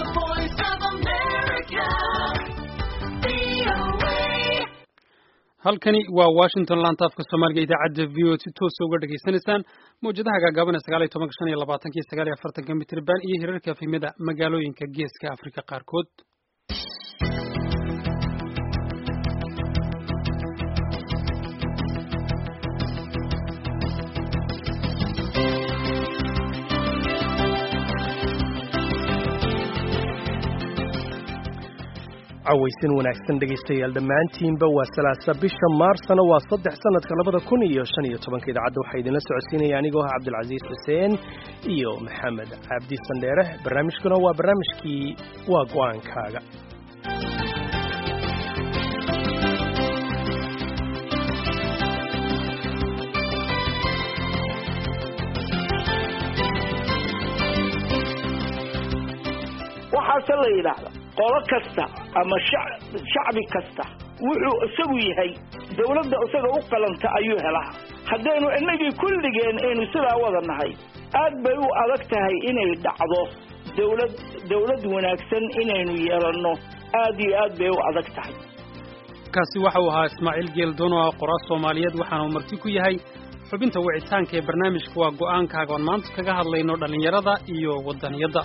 voice of America. VOA. halkani waa washington laanta afka soomaaliga idaacadda v o si toosa uga dhegaysanaysaan mawjadaha gaagaaban ee sagaal iyo tobanka shan iyo labaatanka iyo sagaal iyo afartanka mitriban iyo hirarka efemyada magaalooyinka geeska afrika qaarkood cawaysin wanaagsan dhegaystayaal dhammaantiinba waa salaasa bisha maarsana waa saddex sanadka labada kun iyo shan iyo tobanka idaacadda waxaa idinla socodsiinaya anigoo ah cabdilcasiis xuseen iyo maxamed cabdi sandheere barnaamijkuna waa barnaamijkii waa go-aankaaga waxaase la yidhaahda qolo kasta ama shac- shacbi kasta wuxuu isagu yahay dawladda isaga u qalanta ayuu helaa haddaynu innagii kulligeen aynu sidaa wada nahay aad bay u adag tahay inay dhacdo dawlad dawlad wanaagsan inaynu yeelanno aad iyo aad bay u adag tahay kaasi waxa uu ahaa ismaaciil geeldoon oo ah qoraal soomaaliyeed waxaana uu marti ku yahay xubinta wicitaanka ee barnaamijka waa go-aankaaga oon maanta kaga hadlayno dhallinyarada iyo wadaniyadda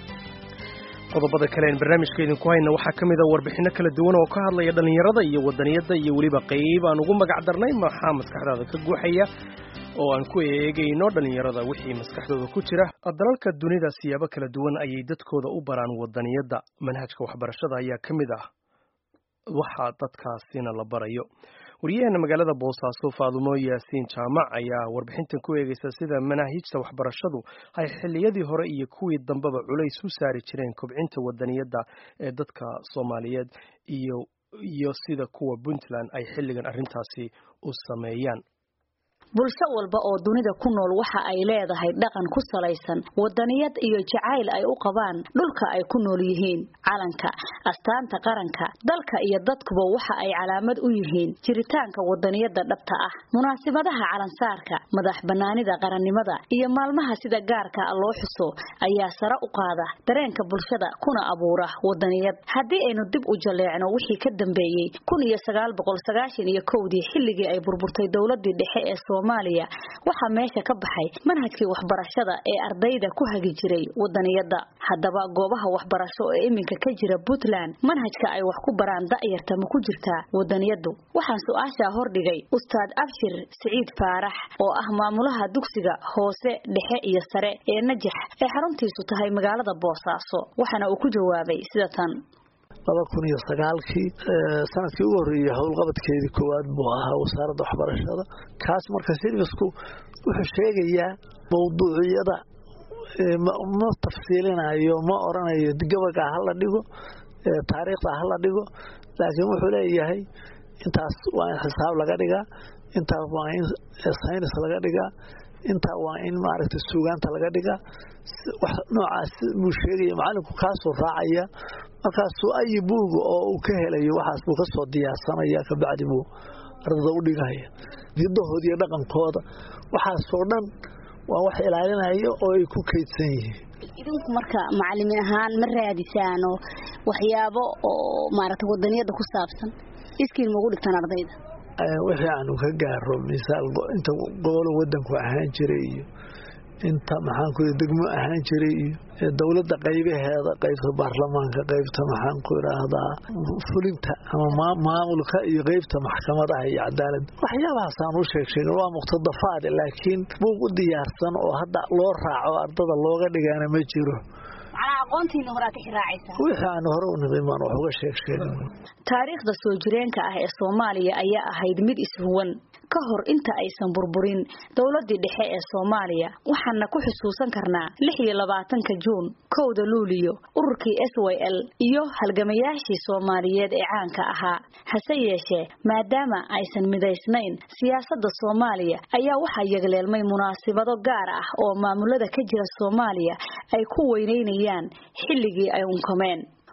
qodobada kale aan barnaamijka idinku hayna waxaa ka mid a warbixinno kala duwan oo ka hadlaya dhallinyarada iyo wadaniyadda iyo weliba qayb aan ugu magac darnay maxaa maskaxdaada ka guuxaya oo aan ku eegayno dhallinyarada wixii maskaxdooda ku jira dalalka dunida siyaabo kala duwan ayay dadkooda u baraan wadaniyadda manhajka waxbarashada ayaa ka mid ah waxa dadkaasina la barayo wariyaheena magaalada boosaaso faadumo yaasiin jaamac ayaa warbixintan ku eegaysa sida manaahijta waxbarashadu ay xilliyadii hore iyo kuwii dambeba culays u saari jireen kobcinta wadaniyadda ee dadka soomaaliyeed iyo iyo sida kuwa puntland ay xilligan arrintaasi u sameeyaan bulsho walba oo dunida ku nool waxa ay leedahay dhaqan ku salaysan wadaniyad iyo jacayl ay u qabaan dhulka ay ku nool yihiin calanka astaanta qaranka dalka iyo dadkuba waxa ay calaamad u yihiin jiritaanka wadaniyada dhabta ah munaasibadaha calansaarka madax banaanida qarannimada iyo maalmaha sida gaarka ah loo xuso ayaa sare u qaada dareenka bulshada kuna abuura wadaniyad haddii aynu dib u jaleecno wixii ka dambeeyey kun iyo sagaal boqol sagaashan iyo kowdii xilligii ay burburtay dowladii dhexe ee soomaaliya waxaa meesha ka baxay manhajkii waxbarashada ee ardayda ku hagi jiray wadaniyada haddaba goobaha waxbarasho ee iminka ka jira puntland manhajka ay wax ku baraan da'yarta ma ku jirtaa wadaniyadu waxaan su-aashaa hordhigay ustaad abshir siciid faarax oo ah maamulaha dugsiga hoose dhexe iyo sare ee najax ee xaruntiisu tahay magaalada boosaaso waxaana uu ku jawaabay sida tan laba kun iyo sagaalkii sanadkii ugu horreeyey howlqabadkeedii koowaad buu ahaa wasaaradda waxbarashada kaas marka silvisku wuxuu sheegayaa mawduuciyada ma tafsiilinayo ma oranayo gabagaa hala dhigo taariikhdaa hala dhigo laakiin wuxuu leeyahay intaas waa in xisaab laga dhigaa intaas waa in saynis laga dhigaa intaa waa in maaragtay suugaanta laga dhigaa wax noocaas buu sheegaya macalinku kaasuu raacaya markaasuu ayi buuga oo uu ka helayo waxaas buu ka soo diyaarsanaya kabacdi buu ardada u dhigaya hidahooda iyo dhaqankooda waxaasoo dhan waa wax ilaalinaya oo ay ku kaydsan yihiin idinku marka macalimiin ahaan ma raadisaano waxyaabo oo maaragtay wadaniyada ku saabsan iskiin maugu dhigtaan ardayda wixii aanu ka gaaro misaal inta gobolo wadanku ahaan jiray iyo inta maxaanku degmo ahaan jiray iyo dowladda qaybaheeda qaybta baarlamaanka qaybta maxaanku idhaahdaa fulinta ama maamulka iyo qaybta maxkamadaha iyo cadaaladda waxyaabahaasaan u sheeg sheegin waa muqtadafaad laakiin buug u diyaarsan oo hadda loo raaco ardada looga dhigaana ma jiro wixii aan hore u niqin baan wax uga sheeg sheegin taariikhda soo jireenka ah ee soomaaliya ayaa ahayd mid ishuwan ka hor inta aysan burburin dowladii dhexe ee soomaaliya waxaana ku xusuusan karnaa lix iyo labaatanka juun kowda luuliyo ururkii s y l iyo halgamayaashii soomaaliyeed ee caanka ahaa hase yeeshee maadaama aysan midaysnayn siyaasadda soomaaliya ayaa waxaa yagleelmay munaasibado gaar ah oo maamulada ka jira soomaaliya ay ku weyneynayaan xilligii ay unkameen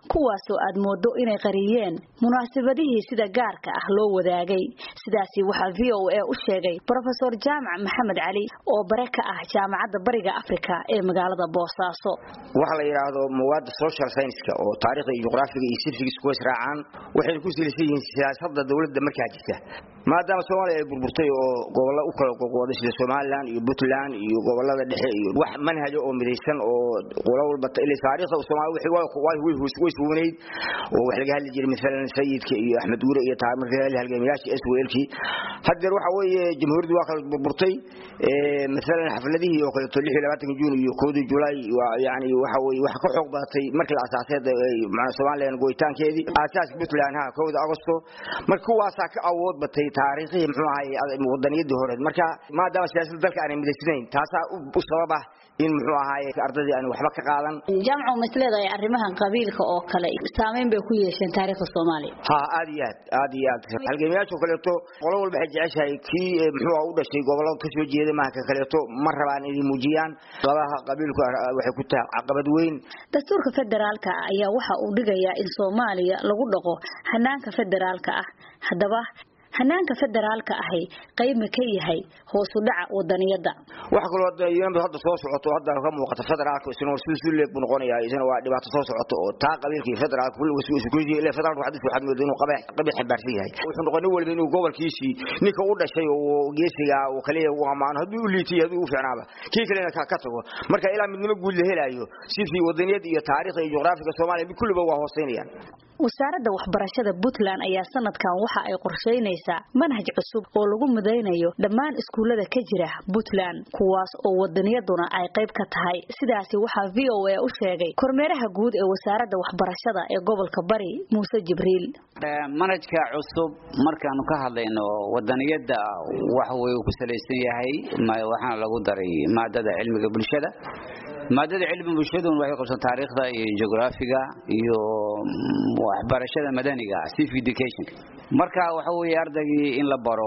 kuwaasoo aad moodo inay qariyeen munaasabadihii sida gaarka ah loo wadaagay sidaasi waxaa v o a u sheegay brofesor jaamac maxamed cali oo bare ka ah jaamacadda bariga africa ee magaalada boosaaso waxa la yidhaahdo mawaadda social scienceska oo taarikhda iyo juqraafiga iyo civics kuwa israacaan waxay ku silisan yihiin siyaasadda dowladda markaa jirta maadaama soomaaliya ay burburtay oo gobollo u kala goqooday sida somalilan iyo puntland iyo gobolada dhexe iyo wax manhajo oo midaysan oo qolo walba ilaa taariikhda soomaaliya way way suunayd oo wax laga hadli jiray midalan sayidka iyo axmed guure iyo taa markii la halgamayaashii swlkii haddeer waxa weeye jamhuuriyaddu waa kala burburtay midalan xafladihii oo kaleeto lix iyo labaatanka juun iyo koodii julaay yani waxa weye wax ka xoog badatay markii la asaaseed somalilan goyitaankeedii aasaaska puntland ha kowda agosto marka kuwaasaa ka awood batay taariikhihii muxuu ahay wadaniyadii hore marka maadaama siyaasadda dalka aanay midaysnayn taasaa u sabab ah in muxuu ahaay ardadii aan waxba ka qaadan jaamcu ma isleedahay arrimahan qabiilka oo kale saameyn bay ku yeesheen taariikhda soomaaliya ha aad iyo aad aad iyo aad halgamayaasha kaleeto qolo walba waxay jeceshahay kii muxuu u dhashay gobolada ka soo jeeda maaha ka kaleeto ma rabaan inay muujiyaan labaha qabiilku waxay ku tahay caqabad weyn dastuurka federaalka ah ayaa waxa uu dhigayaa in soomaaliya lagu dhaqo hanaanka federaalka ah haddaba hanaanka federaalka ahi qayb ma ka yahay hoosu dhaca wadaniyada waxa kaloo hadda soo socoto hadda ka muuqata federaalka isna sidii si leeg buu noqonayaa isna waa dhibaato soo socoto oo taa qabiilka iyo federaalka kulliga isku isku ilaa federaalka waxaad waxaad moodaa inuu qabiil qabiil xambaarsan yahay wuxuu noqonay walba inuu gobolkiisii ninka u dhashay oo geesiga oo kaliya uu amaano haddii u liitay haddii u fiicnaaba kii kalena ka ka tago marka ilaa midnimo guud la helayo sidii wadaniyada iyo taariikhda iyo juqraafiga Soomaaliya mid kulliba waa hooseynayaan wasaaradda waxbarashada puntland ayaa sanadkan waxa ay qorsheynaysaa manhaj cusub oo lagu midaynayo dhammaan iskuullada ka jira puntland kuwaas oo wadaniyaduna ay qayb ka tahay sidaasi waxaa v o a u sheegay kormeeraha guud ee wasaaradda waxbarashada ee gobolka bari muuse jibriil manhajka cusub markaanu ka hadlayno wadaniyada waxa uu ku salaysan yahay waxaana lagu daray maadada cilmiga bulshada maadada cilmi bulshaduna waxay qabsan taariikhda iyo geographiga iyo waxbarashada madaniga civic education marka waxa weeye ardaygii in la baro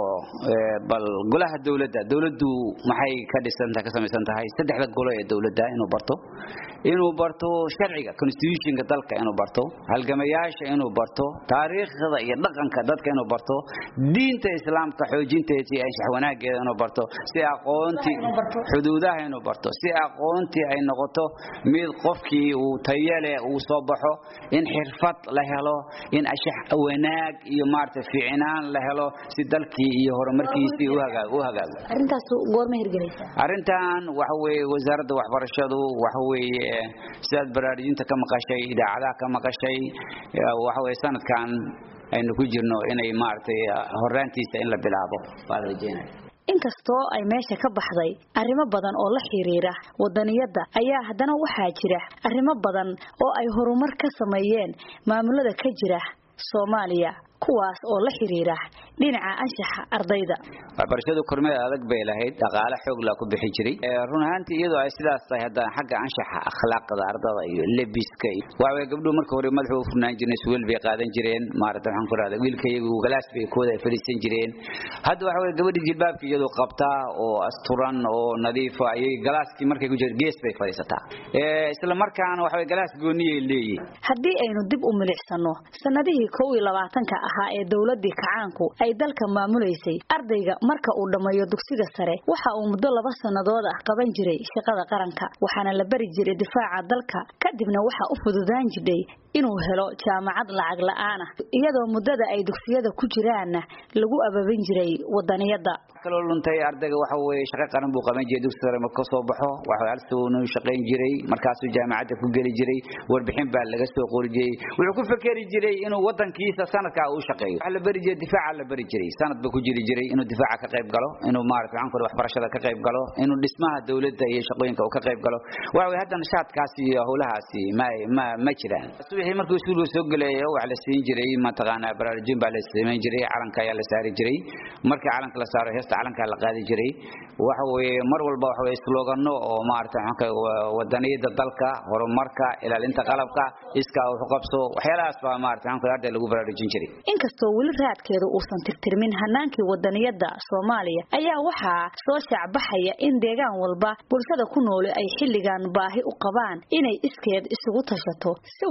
bal golaha dawladda dawladdu maxay ka dhisantahay ka samaysan tahay saddexda golo ee dawladda inuu barto inuu barto sharciga constitutionka dalka inuu barto halgamayaasha inuu barto taariikhda iyo dhaqanka dadka inuu barto diinta islaamka xoojinteeda iyo anshax wanaageeda inuu barto si aqoontii xuduudaha inuu barto si aqoontii ay noqoto mid qofkii uu tayale uu soo baxo in xirfad la helo in ashax wanaag iyo maarta fiicnaan la helo si dalkii iyo horumarkiisii u hagaago arrintaas goorma hirgelaysaa arrintan waxa weeye wasaaradda waxbarashadu waxa weeye sidaad baraarujinta ka maqashay idaacadaha ka maqashay waxa weeye sanadkan aynu ku jirno inay maaragtay horaantiisa in la bilaabo baa la rajeynaya inkastoo ay meesha ka baxday arrimo badan oo la xiriira wadaniyadda ayaa haddana waxaa jira arrimo badan oo ay horumar ka sameeyeen maamulada ka jira soomaaliya kuwaas oo la xiriira dhinaca anshaxa ardayda waxbarashadu kormeed adag bay lahayd dhaqaale xoog laa ku bixi jiray run ahaantii iyadoo ay sidaas tahay haddana xagga anshaxa akhlaaqda ardada iyo lebiska waxaweye gabdhuhu marka hore madaxu u furnaan jireen suweel bay qaadan jireen maarata waxaan ku rahda wiilka iyagu galaas bay kooda ay fadhiisan jireen hadda waxa weye gabadhi jilbaabka iyadoo qabtaa oo asturan oo nadiifa ayay galaaskii markay ku jirto gees bay fadhiisataa isla markaana waxa weye galaas gooniyay leeyihin haddii aynu dib u milicsano sanadihii kow iyo labaatanka ahaa ee dowladii kacaanku ay dalka maamulaysay ardayga marka uu dhammeeyo dugsiga sare waxa uu muddo laba sannadood ah qaban jiray shaqada qaranka waxaana la bari jiray difaaca dalka kadibna waxa u fududaan jidhay inuu helo jaamacad lacag la'aan ah iyadoo muddada ay dugsiyada ku jiraanna lagu ababin jiray wadaniyadda kaloo luntay ardayga waxa weeye shaqo qaran buu qaban jiray dugsi sare marka soo baxo waxa halsoonu shaqayn jiray markaasuu jaamacadda ku geli jiray warbixin baa laga soo qori jiray wuxuu ku fakeri jiray inuu wadankiisa sanadka uu shaqeeyo waxa la bari jiray difaaca la bari jiray sanad buu ku jiri jiray inuu difaaca ka qayb galo inuu maaragtay waxaan ku waxbarashada ka qayb galo inuu dhismaha dawladda iyo shaqooyinka uu ka qayb galo waxa weeye haddana shaadkaasi iyo howlahaasi ma ma ma jiraan wixii markuu iskuulka soo gelayo wax la siin jiray mataqaanaa baraarujin baa la samayn jiray calanka ayaa la saari jiray markii calanka la saaro heesta calanka la qaadi jiray waxa weeye mar walba waxa weeye slogano oo maaragtay waxaan wadaniyada dalka horumarka ilaalinta qalabka iska wax u qabso waxyaalahaas baa maaragtay waxaan arday lagu baraarujin jiray inkastoo weli raadkeedu uusan tirtirmin hanaankii wadaniyada Soomaaliya ayaa waxaa soo shaacbaxaya in deegaan walba bulshada ku nool ay xilligan baahi u qabaan inay iskeed isugu tashato si wadaniyad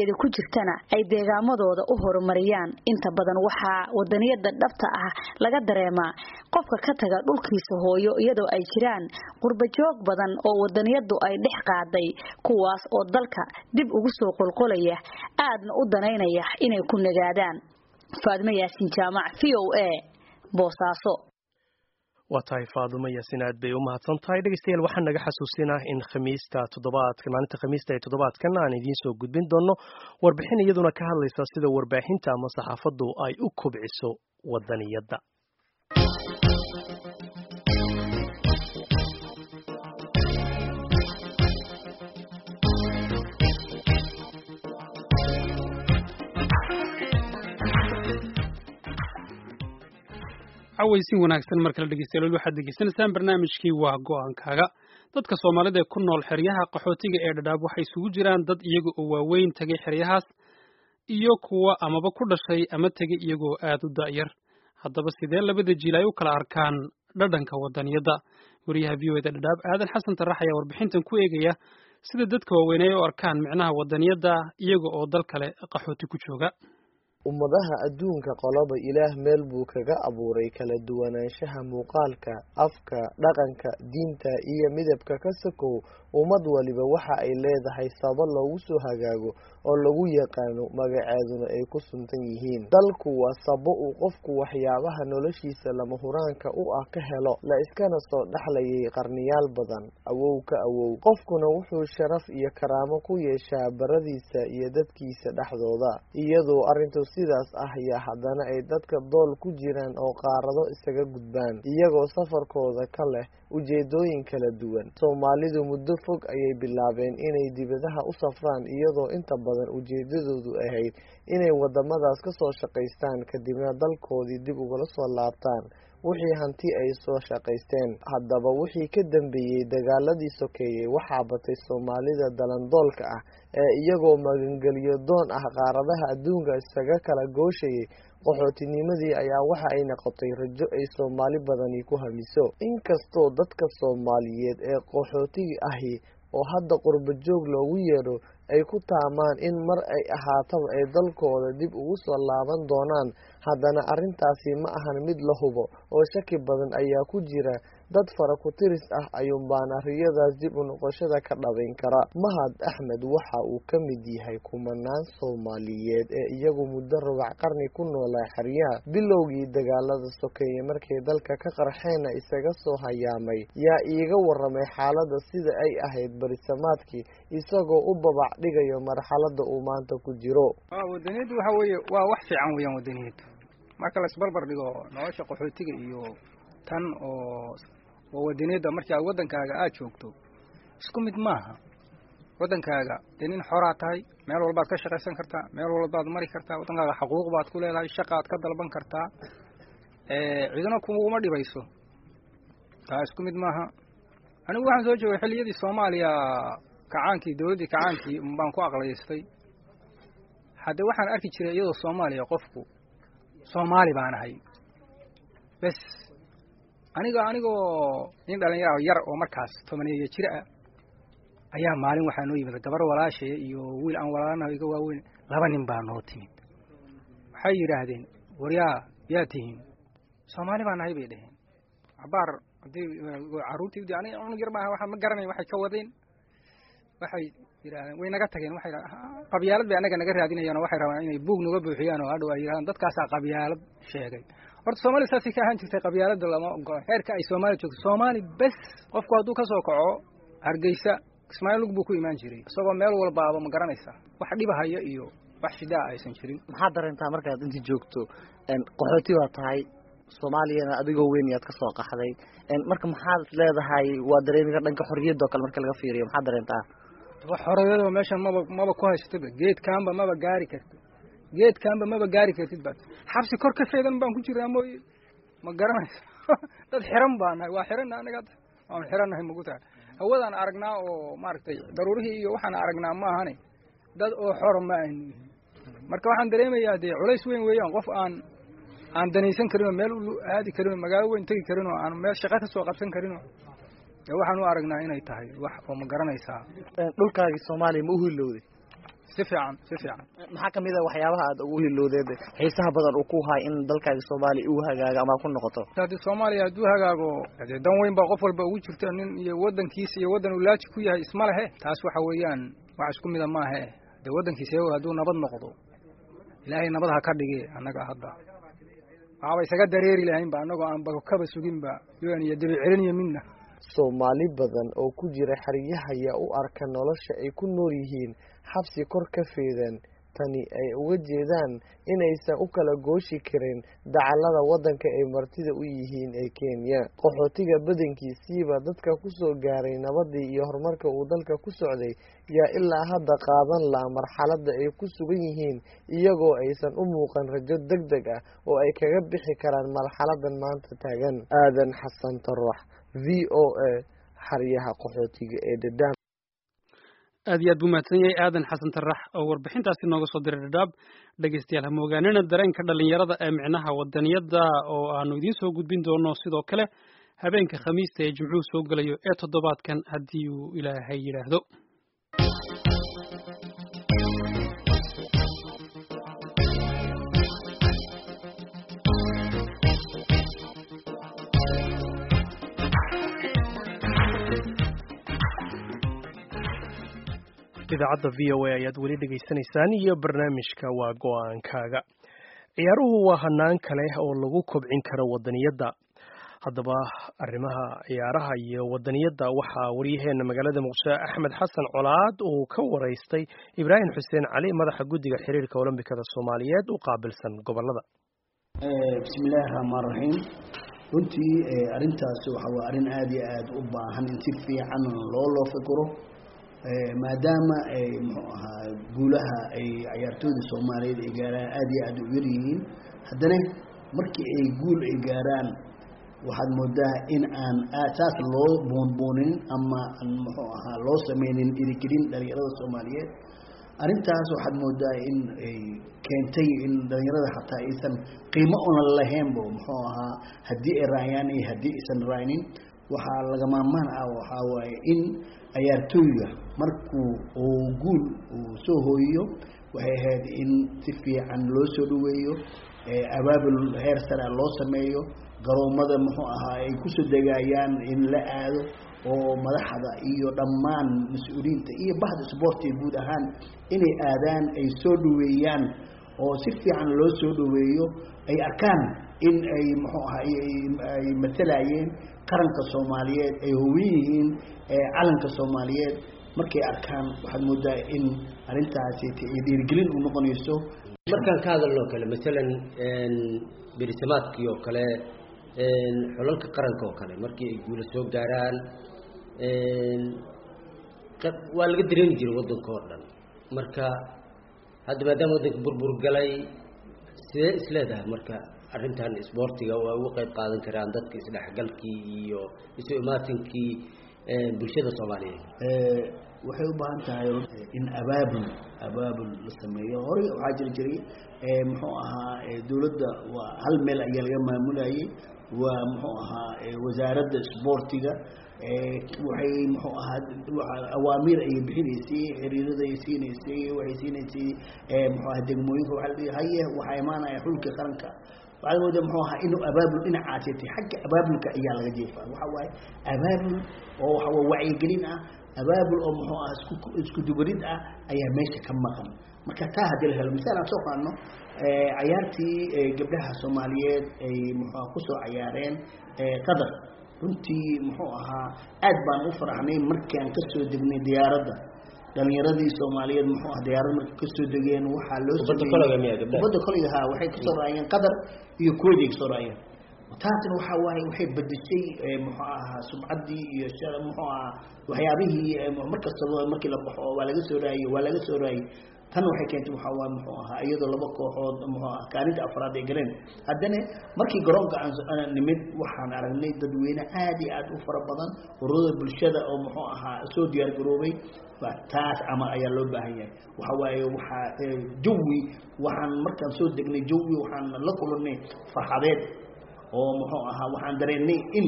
danteeda ku jirtana ay deegaamadooda u horumariyaan inta badan waxaa wadaniyada dhabta ah laga dareemaa qofka ka taga dhulkiisa hooyo iyadoo ay jiraan qurbajoog badan oo wadaniyadu ay dhex qaaday kuwaas oo dalka dib ugu soo qolqolaya aadna u danaynaya inay ku nagaadaan faadmo yaasin jaamac v o a boosaaso waa tahay faadumo yaasin aad bay u mahadsan tahay dhegeystayaal waxaan naga xasuusinaa in khamiista toddobaadka maalinta khamiista ee toddobaadkan aan idiin soo gudbin doono warbixin iyaduna ka hadlaysa sida warbaahinta ama saxaafaddu ay u kobciso wadaniyadda cawaysin wanaagsan mar kale dhegeystayaal waxaad degeysanaysaan barnaamijkii waa go-aankaaga dadka soomaalida ee ku nool xeryaha qaxootiga ee dhadhaab waxay isugu jiraan dad iyaga oo waaweyn tegay xeryahaas iyo kuwa amaba ku dhashay ama tegay iyagoo aad u da'yar haddaba sidee labada jiil ay u kala arkaan dhadhanka wadaniyadda wariyaha v o eda dhadhaab aadan xasan tarax ayaa warbixintan ku eegaya sida dadka waaweyn ay u arkaan micnaha wadaniyadda iyaga oo dal kale qaxooti ku jooga ummadaha adduunka qoloba ilaah meel buu kaga abuuray kala duwanaanshaha muuqaalka afka dhaqanka diinta iyo midabka ka sokow ummad waliba waxa ay leedahay saba loogu soo hagaago oo lagu yaqaano magaceeduna ay ku suntan yihiin dalku waa sabo uu qofku waxyaabaha noloshiisa lama huraanka u ah ka helo la iskana soo dhexlayay qarniyaal badan awow ka awow qofkuna wuxuu sharaf iyo karaamo ku yeeshaa baradiisa iyo dadkiisa dhexdooda iyadoo arrintu sidaas ah yaa haddana ay dadka dool ku jiraan oo qaarado isaga gudbaan iyagoo safarkooda ka leh ujeedooyin kala duwan soomaalidu muddo fog ayay bilaabeen inay dibadaha u safraan iyadoo inta badan ujeedadoodu ahayd inay wadamadaas ka soo shaqaystaan kadibna dalkoodii dib ugala soo laabtaan wixii hanti ay soo shaqaysteen haddaba wixii ka dambeeyey dagaaladii sokeeyey waxaa batay soomaalida dalandoolka ah ee iyagoo magangelyo doon ah qaaradaha adduunka isaga kala gooshayay qaxootinimadii ayaa waxa ay noqotay rajo ay soomaali badani ku hamiso inkastoo dadka soomaaliyeed ee qaxootiga ahi oo hadda qurba joog loogu yeedho ay ku taamaan in mar ay ahaataba ay dalkooda dib ugu soo laaban doonaan haddana arrintaasi ma ahan mid la hubo oo shaki badan ayaa ku jira dad fara ku tiris ah ayuunbaana riyadaas dib u noqoshada ka dhabayn kara mahad axmed waxa uu ka mid yahay kumanaan soomaaliyeed ee iyagu muddo rubac qarni ku noolaa xeryaha bilowgii dagaalada sokeeye markay dalka ka qarxeena isaga soo hayaamay yaa iiga waramay xaaladda sida ay ahayd barisamaadkii isagoo u babac dhigayo marxaladda uu maanta ku jiro wadaniyaddu waxa weeye waa wax fiican weeyaan wadaniyaddu marka laisbarbar dhigo nolosha qaxootiga iyo tan oo oo wadaniyadda markii aad waddankaaga aada joogto isku mid maaha waddankaaga dee nin xoraa tahay meel walbaad ka shaqaysan kartaa meel walbaad mari kartaa waddankaaga xaquuq baad ku leedahay shaqaad ka dalban kartaa cidina kuguma dhibayso taa isku mid maaha anigu waxaan soo joogay xilliyadii soomaaliya kacaankii dowladdii kacaankii baan ku aqlaystay hadde waxaan arki jiray iyadoo soomaaliya qofku soomaali baan ahay bes aniga anigoo nin dhalinyaro yar oo markaas tobaneeyo jir ah ayaa maalin waxaa noo yimid gabar walaashaya iyo wiil aan walaalanaho iga waaweyn laba nin baa noo timid waxay yidhaahdeen waryaa yaa tihiin soomaali baa nahay bay dhaheen cabaar haddii carruurtii aniga unug yar maaha waxa ma garanayn waxay ka wadeen waxay yidhahdeen way naga tageen waxay qabyaalad bay annaga naga raadinayaan oo waxay rabaan inay buug naga buuxiyaan oo hadhow ay yidhahdaan dadkaasaa qabyaalad sheegay horta soomaaliya saasay ka ahaan jirtay qabyaalada lama ogola heerka ay soomaali joogto soomaali bes qofku hadduu ka soo kaco hargeysa ismaaciil lug buu ku imaan jiray isagoo meel walbaaba ma garanaysaa wax dhibahaya iyo wax shidaa aysan jirin maxaad dareentaa markaad inta joogto qaxooti baa tahay soomaaliyana adigoo weyn yaad ka soo qaxday marka maxaad leedahay waa dareemiga dhanka xorriyadda oo kale marka laga fiiriyo maxaad dareentaa wax xorriyadoo meeshan maba maba ku haysataba geedkaanba maba gaari karto geedkaanba maba gaari kartid baad xabsi kor ka feedan baan ku jiraa mooye ma garanaysa dad xiran baa nahay waa xiranna anaga waan xirannahay magu tahay hawadaan aragnaa oo maaragtay daruurihii iyo waxaan aragnaa ma ahane dad oo xor ma aynu marka waxaan dareemayaa dee culays weyn weeyaan qof aan aan danaysan karinoo meel u aadi karinoo magaalo weyn tegi karinoo aan meel shaqo ka soo qabsan karinoo dee waxaan u aragnaa inay tahay wax oo ma garanaysaa dhulkaagii soomaaliya ma u hilowday si fiican si fiican maxaa kamid a waxyaabaha aad ugu hilowdeed xiisaha badan uu ku haay in dalkaaga soomaaliya uu hagaago ama ku noqoto haddii soomaaliya hadduu hagaago dee dan weyn baa qof walba ugu jirta nin iyo waddankiisa iyo waddan uu laaji ku yahay isma lehe taas waxa weeyaan wax isku mida maahe dee waddankiisa iyago hadduu nabad noqdo ilaahay nabad ha ka dhigi annaga hadda waxaaba isaga dareeri lahaynba annagoo aan bakaba suginba un iyo debi celiniyo midna soomaali badan oo ku jira xeryaha ayaa u arka nolosha ay ku nool yihiin xabsi kor ka feedan tani ay uga jeedaan inaysan u kala gooshi karin dacallada waddanka ay martida u yihiin ee kenya qaxootiga badankiisiiba dadka kusoo gaaray nabadii iyo horumarka uu dalka ku socday yaa ilaa hadda qaadan laha marxaladda ay ku sugan yihiin iyagoo aysan u muuqan rajo deg deg ah oo ay kaga bixi karaan marxaladan maanta taagan aadan xasan tarax v o a xaryaha qaxootiga ee dhadhaam aad iyo aad buu mahadsan yahay aadan xasan tarax oo warbixintaasi nooga soo diray dhadhaab dhegaystayaal ha moogaanina dareenka dhalinyarada ee micnaha wadaniyadda oo aanu idiin soo gudbin doono sidoo kale habeenka khamiista ee jimcuhu soo gelayo ee toddobaadkan haddii uu ilaahay yidhaahdo idaacadda v o a ayaad weli dhegaysanaysaan iyo barnaamijka waa go-aankaaga ciyaaruhu waa hanaan kale oo lagu kobcin karo wadaniyadda haddaba arrimaha ciyaaraha iyo wadaniyadda waxaa waryaheena magaalada muqdisho axmed xasan colaad uu ka waraystay ibraahim xuseen cali madaxa guddiga xiriirka olombikada soomaaliyeed u qaabilsan gobolada bismillaahi raxmaan raxiim runtii arrintaasi waxa waa arrin aada iyo aada u baahan in si fiican loo loo fikiro maadaama ay muxuu ahaa guulaha ay ciyaartooyda soomaaliyeed ay gaaraan aada iyo aada u yar yihiin haddana markii ay guul ay gaaraan waxaad moodaa in aan saas loo boonboonin ama aan muxuu ahaa loo sameynin irigelin dhalinyarada soomaaliyeed arrintaas waxaad moodaa in ay keentay in dhalinyarada xataa aysan qiimo una lahaynba muxuu ahaa haddii ay raayaan iyo haddii aysan raaynin waxaa lagamamaan ah waxaa waaye in ciyaartooyga markuu uu guul uu soo hooyiyo waxay ahayd in si fiican loo soo dhaweeyo abaabul heer sare loo sameeyo garoomada muxuu ahaa ay kusoo degayaan in la aado oo madaxda iyo dhammaan mas-uuliyiinta iyo bahda sboortiga guud ahaan inay aadaan ay soo dhaweeyaan oo si fiican loo soo dhaweeyo ay arkaan in ay muxuu ahaa ay matalayeen qaranka soomaaliyeed ay howin yihiin calanka soomaaliyeed markay arkaan waxaad moodaa in arrintaasi ay dhiirigelin u noqonayso markaan ka hadalno kale masalan berisamaadkii oo kale xulalka qaranka oo kale markii ay guula soo gaaraan waa laga dareemi jiray waddanka oo dhan marka hadda maadaama waddanka burbur galay sidee isleedahay marka arrintan isboortiga waa uga qayb qaadan karaan dadka isdhexgalkii iyo isu imaatinkii bulshada soomaaliyeed waxay u baahan tahay in abaabul abaabul la sameeyo horey waxaa jiri jiray muxuu ahaa dowladda waa hal meel ayaa laga maamulayay waa muxuu ahaa wasaaradda isboortiga waxay muxuu ahaa awaamiir ayay bixinaysay xiriirada ay siinaysay waxay siinaysay muxuu ahaa degmooyinka waxa la haye waxaa imaanaya xulka qaranka waxaad moodaa muxuu ahaa inuu abaabul dhinacaasi tay xagga abaabulka ayaa laga jeefaa waxa waaye abaabul oo waxa waa wacyigelin ah abaabul oo muxuu ah isku isku dubarid ah ayaa meesha ka maqan marka taa haddii la helo misaal aan soo qaadno cayaartii gabdhaha soomaaliyeed ay muxuu ah kusoo cayaareen qatar runtii muxuu ahaa aad baan u faraxnay markaan kasoo degnay diyaaradda dhalinyaradii soomaaliyeed muxuu ah diyaarad markay kasoo degeen waxaa loo kubadda koleyga ha waxay kasoo raayeen qatar iyo kuwait ay kasoo raayeen taasna waxa waaye waxay bedeshay muxuu ahaa sumcaddii iyo muxuu ahaa waxyaabihii markastaba markii la baxo waa laga soo raayey waa laga soo raayey tan waxay keentay waxaa waa muxuu ahaa iyadoo laba kooxood muxuu ah kaalinta afraad ay galeen haddana markii garoonka aan nimid waxaan aragnay dadweyne aad iyo aad u fara badan ururada bulshada oo muxuu ahaa soo diyaar garoobay taas camal ayaa loo baahan yahay waxa waaye waxaa jawi waxaan markaan soo degnay jawi waxaan la kulannay farxadeed oo muxuu ahaa waxaan dareennay in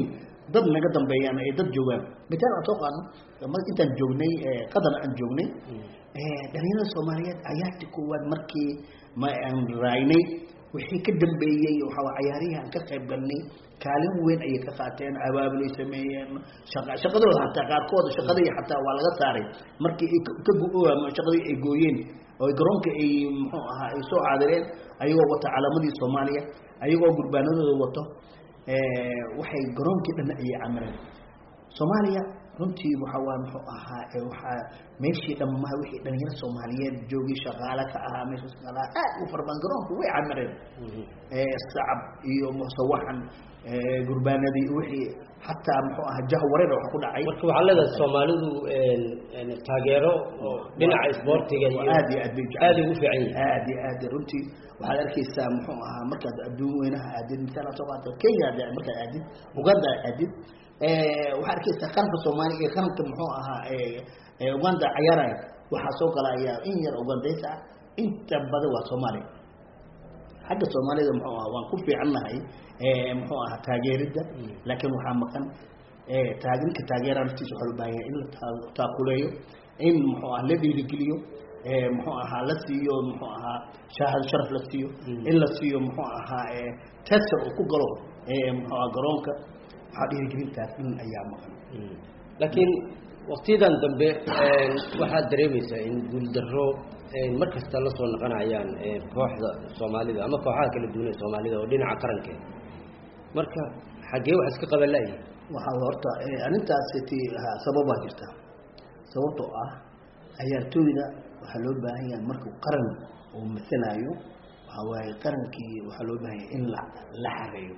dad naga dambeeyaan ay dad joogaan mitaal aan soo qaadno mar intaan joognay qadan aan joognay dhalinyarada soomaaliyeed cayaartii koowaad markii ma aan raaynay wixii ka dambeeyey waxaa cayaarihii aan ka qayb galnay kaalin weyn ayay ka qaateen abaabulay sameeyeen shaqa shaqadooda hataa qaarkooda shaqadii xataa waa laga saaray markii ay ka shaqadii ay gooyeen oo garoonka ay muxuu ahaa ay soo caadireen ayagoo wata calaamadii soomaaliya ayagoo gurbaanadooda wato waxay garoonkii dhan ayay camireen soomaaliya runtii waxa waa muxuu ahaa waxaa meeshii dhammaa wixii dhalinyaro soomaaliyeed joogay shaqaale ka ahaa meesha shaqaalaha aad u fara badan garoonku way camireen sacab iyo musawaxan gurbaanadii wixii xataa muxuu ahaa jahwareer wax ku dhacay marka waxaa leedahay soomaalidu taageero oo dhinaca isboortiga iyo aad iyo aad bay aad ugu fiican yihiin aad iyo aad runtii waxaad arkaysaa muxuu ahaa markaad adduun weynaha aadid misaal soo qaata kenya markaad aadid uganda aadid waxaad arkaysaa qaranka soomaaliya iyo qaranka muxuu ahaa uganda cayaaraya waxaa soo galaya in yar ugandaysa ah inta badan waa soomaaliya xagga soomaalida muxuu ahaa waan ku fiicannahay muxuu ahaa taageeridda laakiin waxaa maqan taageerinka taageera naftiisa waxaa loo baahan yahay in la taakuleeyo in muxuu ahaa la dhiirigeliyo muxuu ahaa la siiyo muxuu ahaa shaahado sharaf la siiyo in la siiyo muxuu ahaa tester uu ku galo muxuu ahaa garoonka waxaa dhiirigelintaas in ayaa maqan laakiin waktiyadan dambe waxaad dareemaysaa in guuldaro mar kasta la soo noqonayaan kooxda soomaalida ama kooxaha kala duwan ee soomaalida oo dhinaca qaranka marka xaggee wax iska qaban la'yihin waxaa horta arrintaas ti sababaa jirta sababtoo ah cayaartooyda waxaa loo baahan yahay markuu qaran uu masalaayo waxaa waaye qarankii waxaa loo baahan yahay in la la xareeyo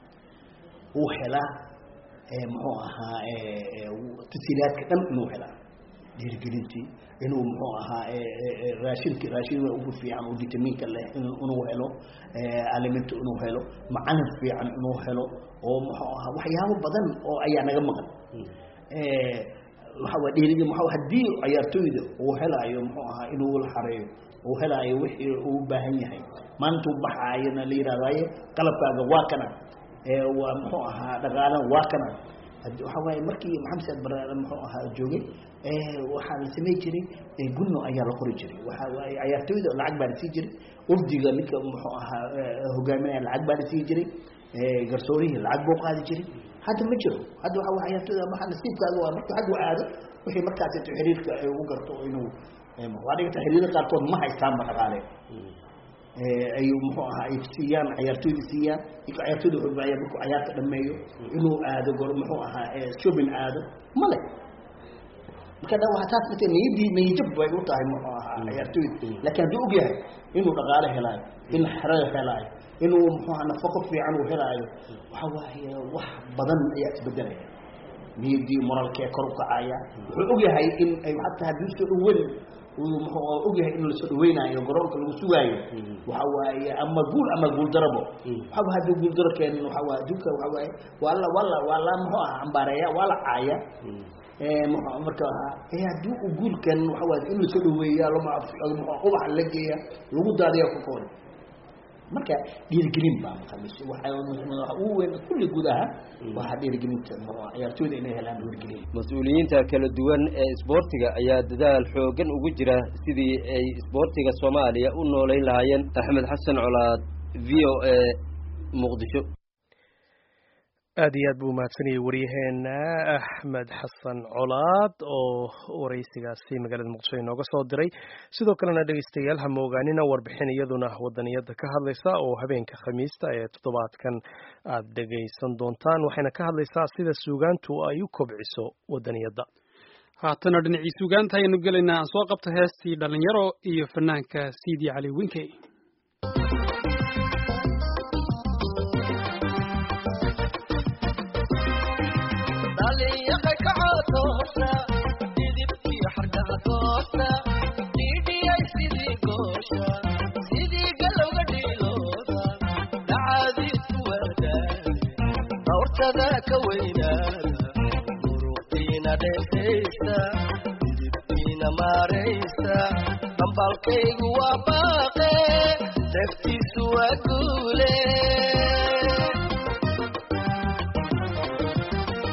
uu helaa muxuu ahaa tasiilaadka dhan inuu helaa dhiirigelintii inuu muxuu ahaa raashinki raashin ugu fiican oo vitamiinka leh inuu helo aliminta inuu helo macalin fiican inuu helo oo muxuu ahaa waxyaabo badan oo ayaa naga maqan waxa waa dhiirigin waxa haddii ciyaartooyda uu helaayo muxuu ahaa inuu la xareeyo uu helaayo wixii uu u baahan yahay maalintuu baxaayona la yidhahdaaye qalabkaaga waa kana waa muxuu ahaa dhaqaalan waa kana waxa waaye markii maxamed saad bare muxuu ahaa joogay waxaa la samey jiray gunno ayaa la qori jiray waxa waaye ciyaartooyda lacag baa la sii jiray urdiga ninka muxuu ahaa hogaaminaya lacag baa la sii jiray garsoorihii lacag buu qaadi jiray hadda ma jiro hadda waxa waa ciyaartooyda maxaa nasiibkaaga waa markuu xaggu aado wixii markaas intuu xiriirka ugu garto inuu waa dhigata xiriirada qaarkood ma haystaanba dhaqaale ay muxuu ahaa ay siiyaan ciyaartooyda siiyaan ninka ciyaartooyda wuxuu baayaa markuu ciyaarta dhameeyo inuu aado gor muxuu ahaa shopping aado male marka da waa taas mate niyadii niyajab bay u tahay muxuu ahaa ciyaartooyda laakiin hadduu og yahay inuu dhaqaale helaayo in xero helaayo inuu muxuu ahaa nafaqo fiican uu helaayo waxa waaye wax badan ayaa isbedelaya niyadii moralkee kor u kacaya wuxuu og yahay in ay hataa haddii soo dhaweyn muxuu og yahay in lasoo dhaweynayo garoonka lagu sugaayo waxa waaye ama guul ama guul darabo waxaba haddii guul daro keenin waxa waaye adduunka waxa waaye waa la waa la waa la muxuu ahaa ambaareeya waa la caaya marka haddii uu guul keenin waxa waaye in lasoo dhaweeya lama ubax la geeya lagu daadiya ku koori marka dhiirigelin baa maqamis waxa ugu weyn kulli gudaha waa dhiirigelinta ciyaartooyda inay helaan dhiirigelin mas-uuliyiinta kala duwan ee isboortiga ayaa dadaal xoogan ugu jira sidii ay isboortiga soomaaliya u nooleyn lahaayeen axmed xasan colaad v o a muqdisho aad iyo aad buu umahadsanayay waryaheena axmed xasan colaad oo waraysigaasi magaalada muqdisho inooga soo diray sidoo kalena dhegeystayaal ha moogaanina warbixin iyaduna wadaniyada ka hadlaysa oo habeenka khamiista ee toddobaadkan aad dhegaysan doontaan waxayna ka hadlaysaa sida suugaantu ay u kobciso wadaniyadda haatana dhinacii suugaanta ayaynu gelaynaa aan soo qabta heestii dhalinyaro iyo fanaanka siidi cali winkey ka weynaada muruqiina dheefaysa midibkiina maaraysa dambaalkaygu waa baaqe naftiisu waa guule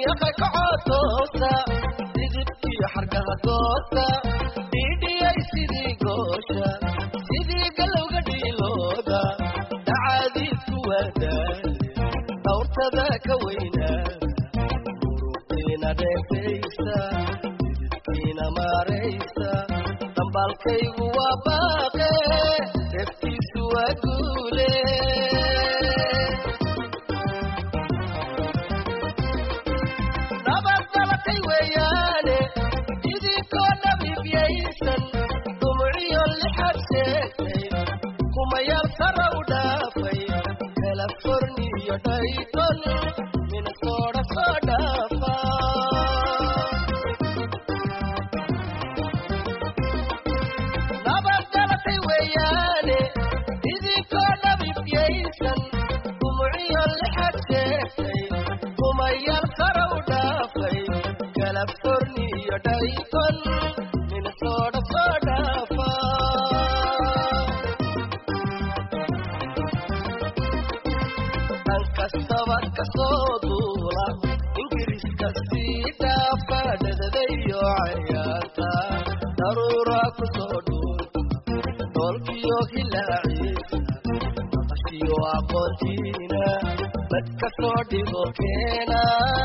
deeqay kacotoosa didibkii xargaha goosta dhiidhiyay sidii goosha sidii galowga dhiilooda dhacaadiidku wadaale dhawrtada ka weynaada muruqiina dheefaysa didibkiina maaraysa dambaalkaygu waa baaqe deftiisu waa guule nabad dalatay weeyaane idinkoo nabibyaysan dumciyo lixad sheegtay kumayaal sara u dhaafay californiyo dhayton minnesota soo dhaafa nabad dalatay weeyaane idinkoo nabibyaysan dumciyo lixad sheegtay kumayaal sara u dhaafay californiyo dhayton minnesota soo dhaafa dhan kastaba kasoo duula ingiriiska sii dhaafa dhadadayo cayaarta daruura kusoo dhuulta dhoolkiyo hilaaciisa maqashiyo aqoontiina bad kasoo dhigo keena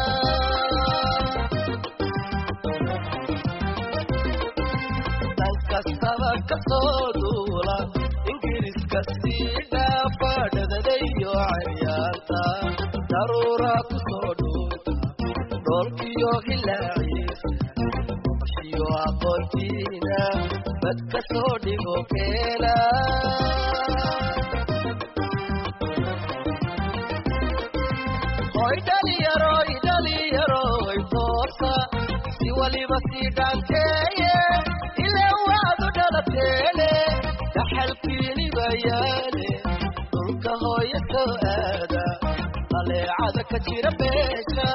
dhan kastaba kasoo duula ingiriiska sii dhaafa dhadadayo cayaarta daruura kusoo dhuulta dhoolkiyo hilaaciisa maqashiyo aqoontiina bad kasoo dhigo keena hoy dhaliyaroy dhaliyaroy toosa si waliba sii dhaanteeye ilaa waadu dhalateene dhaxalkiini bayaane dhulka hooya soo aada aleecada ka jira beesha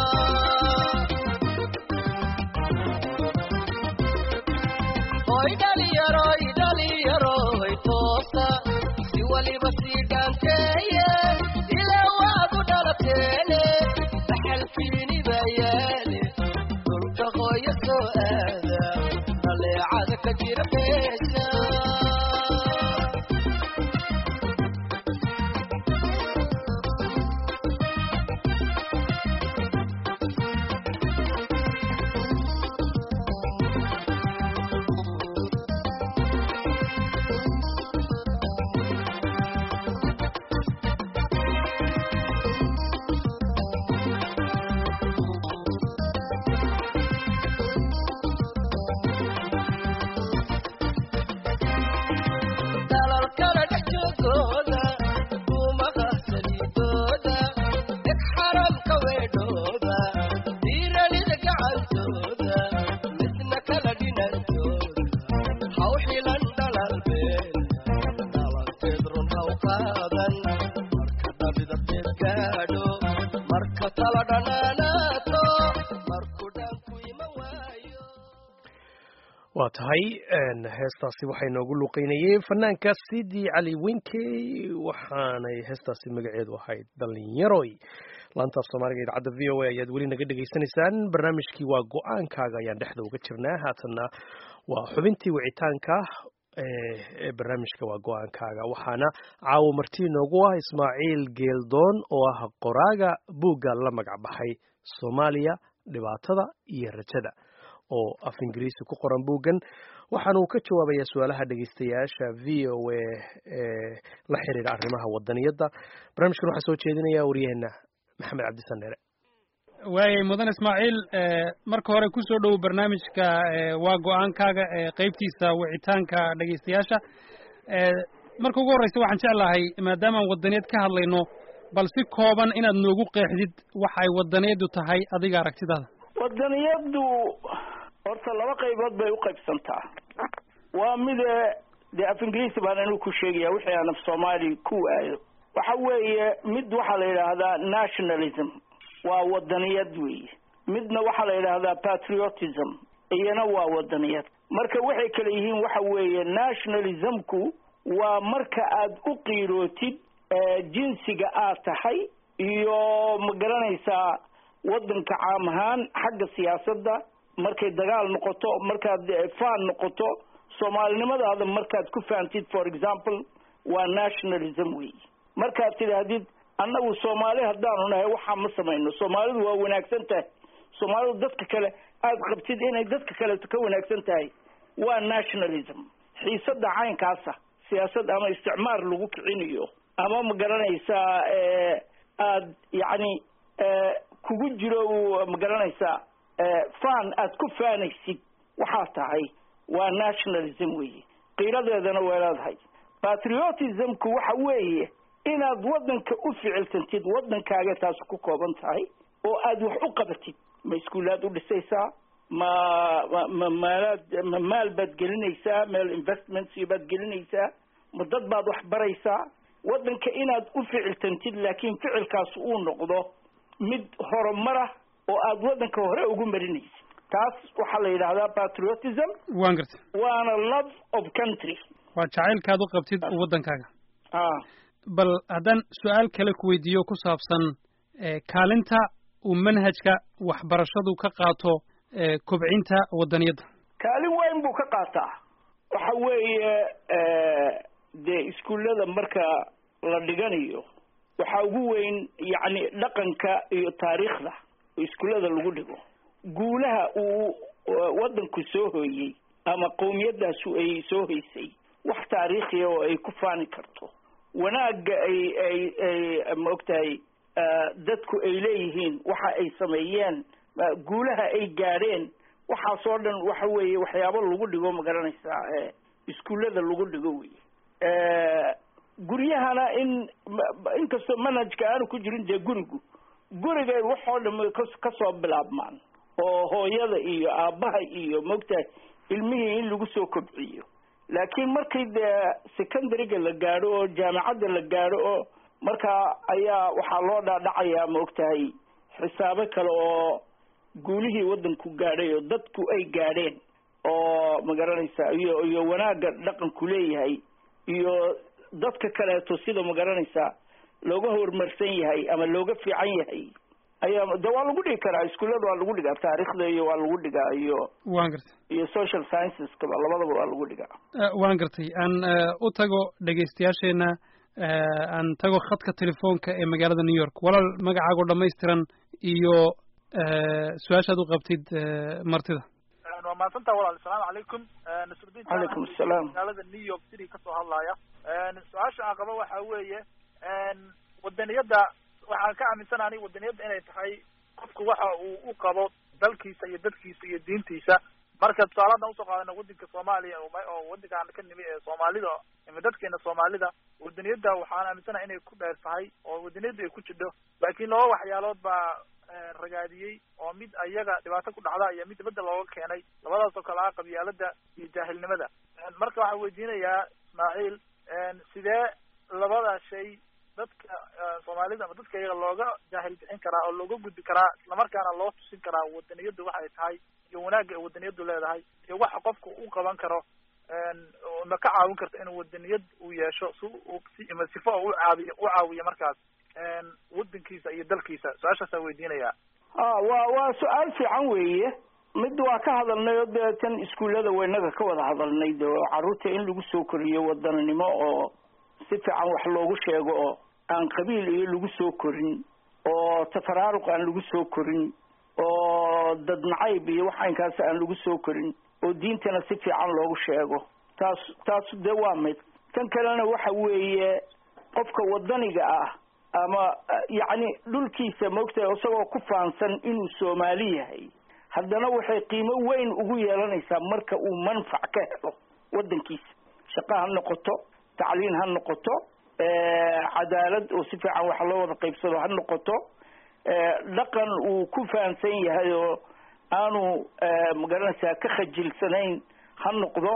hoy dhaliyaroy dhaliyaroy toosa si waliba sii dhaanteeye ilaa waadu dhalateene dhaxalkiini bayaane dhulka hooya soo aada aleecada ka jira beesha dalalkala dhex joogooda duumaha saliidooda deg xaramka weedhooda diiranida gacantooda midna kala dhinantooda haw xilan dhalalbeen dhalanteed run haw qaadan marka dhabidateed gaadho marka tala dhanaanaato marku dhanku ima waayo waa tahay heestaasi waxay noogu luqeynayey fanaanka sidii cali winkey waxaanay heestaasi magaceedu ahayd dhalinyaroy laantaaf soomaaliga idaacadda v o a ayaad weli naga dhegaysanaysaan barnaamijkii waa go-aankaaga ayaan dhexda uga jirnaa haatanna waa xubintii wicitaanka ee barnaamijka waa go-aankaaga waxaana caawo martii noogu ah ismaaciil geeldoon oo ah qoraaga buugga la magac baxay soomaaliya dhibaatada iyo rajada oo af ingiriisi ku qoran buuggan waxaana uu ka jawaabayaa su-aalaha dhegeystayaasha v o a ee la xiriira arrimaha wadaniyadda barnaamijkan waxaa soo jeedinaya waryaheena maxamed cabdisaneere waayay mudan ismaaciil marka hore kusoo dhowow barnaamijka waa go-aankaaga qeybtiisa wicitaanka dhegeystayaasha marka ugu horreysa waxaan jeclahay maadaamaan wadaniyad ka hadlayno bal si kooban inaad noogu qeexdid waxa ay wadaniyaddu tahay adiga aragtidaada wadaniyaddu horta laba qaybood bay u qaybsantaa waa mide dee af ingiriisi baan anigu ku sheegaya wixii aan af soomaali ku waayo waxa weeye mid waxaa la yidhaahdaa nationalism waa wadaniyad weeye midna waxaa la yidhaahdaa patriotism iyana waa wadaniyad marka waxay kale yihiin waxa weeye nationalismku waa marka aad u qiirootid jinsiga aad tahay iyo ma garanaysaa waddanka caam ahaan xagga siyaasadda markay dagaal noqoto markaad faan noqoto soomaalinimadaada markaad ku fahamtid for example waa nationalism wey markaad tidhaahdid annagu soomaali haddaanu nahay waxaa ma samayno soomaalidu waa wanaagsan tahay soomaalidu dadka kale aada qabtid inay dadka kaleeto ka wanaagsan tahay waa nationalism xiisada caynkaasa siyaasad ama isticmaar lagu kicinayo ama ma garanaysaa aad yacni kugu jiro ma garanaysaa fan aad ku faanaysid waxaa tahay waa nationalism weeye qiiradeedana waa leedahay patriotismku waxa weeye inaad waddanka u ficiltantid waddankaaga taas ku kooban tahay oo aad wax u qabatid ma iskuulaad u dhisaysaa ma ma ma maalaad ma maal baad gelinaysaa meel investments baad gelinaysaa ma dad baad wax baraysaa waddanka inaad u ficiltantid laakiin ficilkaas uu noqdo mid horumara oo aad waddanka hore ugu marinaysid taas waxaa la yidhaahdaa patriotism waan garta waana love of country waa jacaylkaad u qabtid waddankaaga a bal haddaan su-aal kale ku weydiiyo ku saabsan kaalinta uu manhajka waxbarashadu ka qaato kobcinta waddaniyadda kaalin weyn buu ka qaataa waxa weeye dee iskuullada marka la dhiganayo waxaa ugu weyn yacni dhaqanka iyo taariikhda oo iskuullada lagu dhigo guulaha uu waddanku soo hooyey ama qowmiyadaasu ay soo hoysay wax taariikhiya oo ay ku faani karto wanaagga ay ay ay maogtahay dadku ay leeyihiin waxa ay sameeyeen guulaha ay gaadheen waxaasoo dhan waxa weeye waxyaabo lagu dhigo ma garanaysaa iskuullada lagu dhigo wey guryahana in inkastoo manhajka aanu ku jirin dee gurigu gurigay waxoo dham kasoo bilaabmaan oo hooyada iyo aabbaha iyo maogtahay ilmihii in lagu soo kobciyo laakiin markii dee secondaryga la gaadho oo jaamacadda la gaadho oo markaa ayaa waxaa loo dhaadhacayaa maogtahay xisaabo kale oo guulihii waddanku gaadhay oo dadku ay gaadheen oo ma garanaysaa iyo iyo wanaagga dhaqanku leeyahay iyo dadka kaleeto sida ma garanaysaa looga horumarsan yahay ama looga fiican yahay ayaa de waa lagu dhigi karaa iskuullada waa lagu dhigaa taariikhda iyo waa lagu dhigaa iyo waan gartay iyo social scienceska labadaba waa lagu dhigaa waan gartay aan u tago dhegaystayaasheena aan tago khadka telefoonka ee magaalada new york walaal magacaago dhamaystiran iyo su-aashaad u qabtid martida waa mahadsantaha walaal asalaamu calaykum nasrudiin calaykum asalaam magaalada new york city kasoo hadlaya su-aasha aan qabo waxa weeye wadaniyadda waxaan ka aaminsana aniga wadaniyadda inay tahay qofku waxa uu u qabo dalkiisa iyo dadkiisa iyo diintiisa marka tusaale haddaan usoo qaadana waddanka soomaaliya oo waddankaan ka nimi ee soomaalida ama dadkeena soomaalida wadaniyadda waxaan aaminsanaha inay ku dheer tahay oo wadaniyadda ay ku jidho laakiin laba waxyaalood baa ragaadiyey oo mid ayaga dhibaato ku dhacda iyo mid dibadda looga keenay labadaas oo kale ah qabyaalada iyo jaahilnimada marka waxaan weydiinayaa ismaaciil sidee labada shay dadka soomaalida ama dadka iyaga looga jaahil bixin karaa oo looga gudbi karaa islamarkaana loo tusin karaa wadaniyaddu waxay tahay iyo wanaagga ay wadaniyaddu leedahay iyo waxa qofka u qaban karo ma ka caawin karto inuu wadaniyad uu yeesho si ima sifo oo u caabiyo u caawiyo markaas wadankiisa iyo dalkiisa su-aashaasaan weydiinayaa a waa waa su-aal fiican weeye mid waa ka hadalnay oo dee tan iskuullada waynaga ka wada hadalnay de oo carruurta in lagu soo koriyo wadaninimo oo si fiican wax loogu sheego oo aan qabiil iyo lagu soo korin oo tafaraaruq aan lagu soo korin oo dad nacayb iyo waxaynkaas aan lagu soo korin oo diintana si fiican loogu sheego taas taas dee waa mid tan kalena waxa weeye qofka wadaniga ah ama yacni dhulkiisa maogtahay isagoo ku faansan inuu soomaali yahay haddana waxay qiimo weyn ugu yeelanaysaa marka uu manfac ka helo waddankiisa shaqo ha noqoto tacliin ha noqoto cadaalad oo si fiican wax loo wada qaybsado ha noqoto dhaqan uu ku fahamsan yahay oo aanu magaranaysaa ka khajilsanayn ha noqdo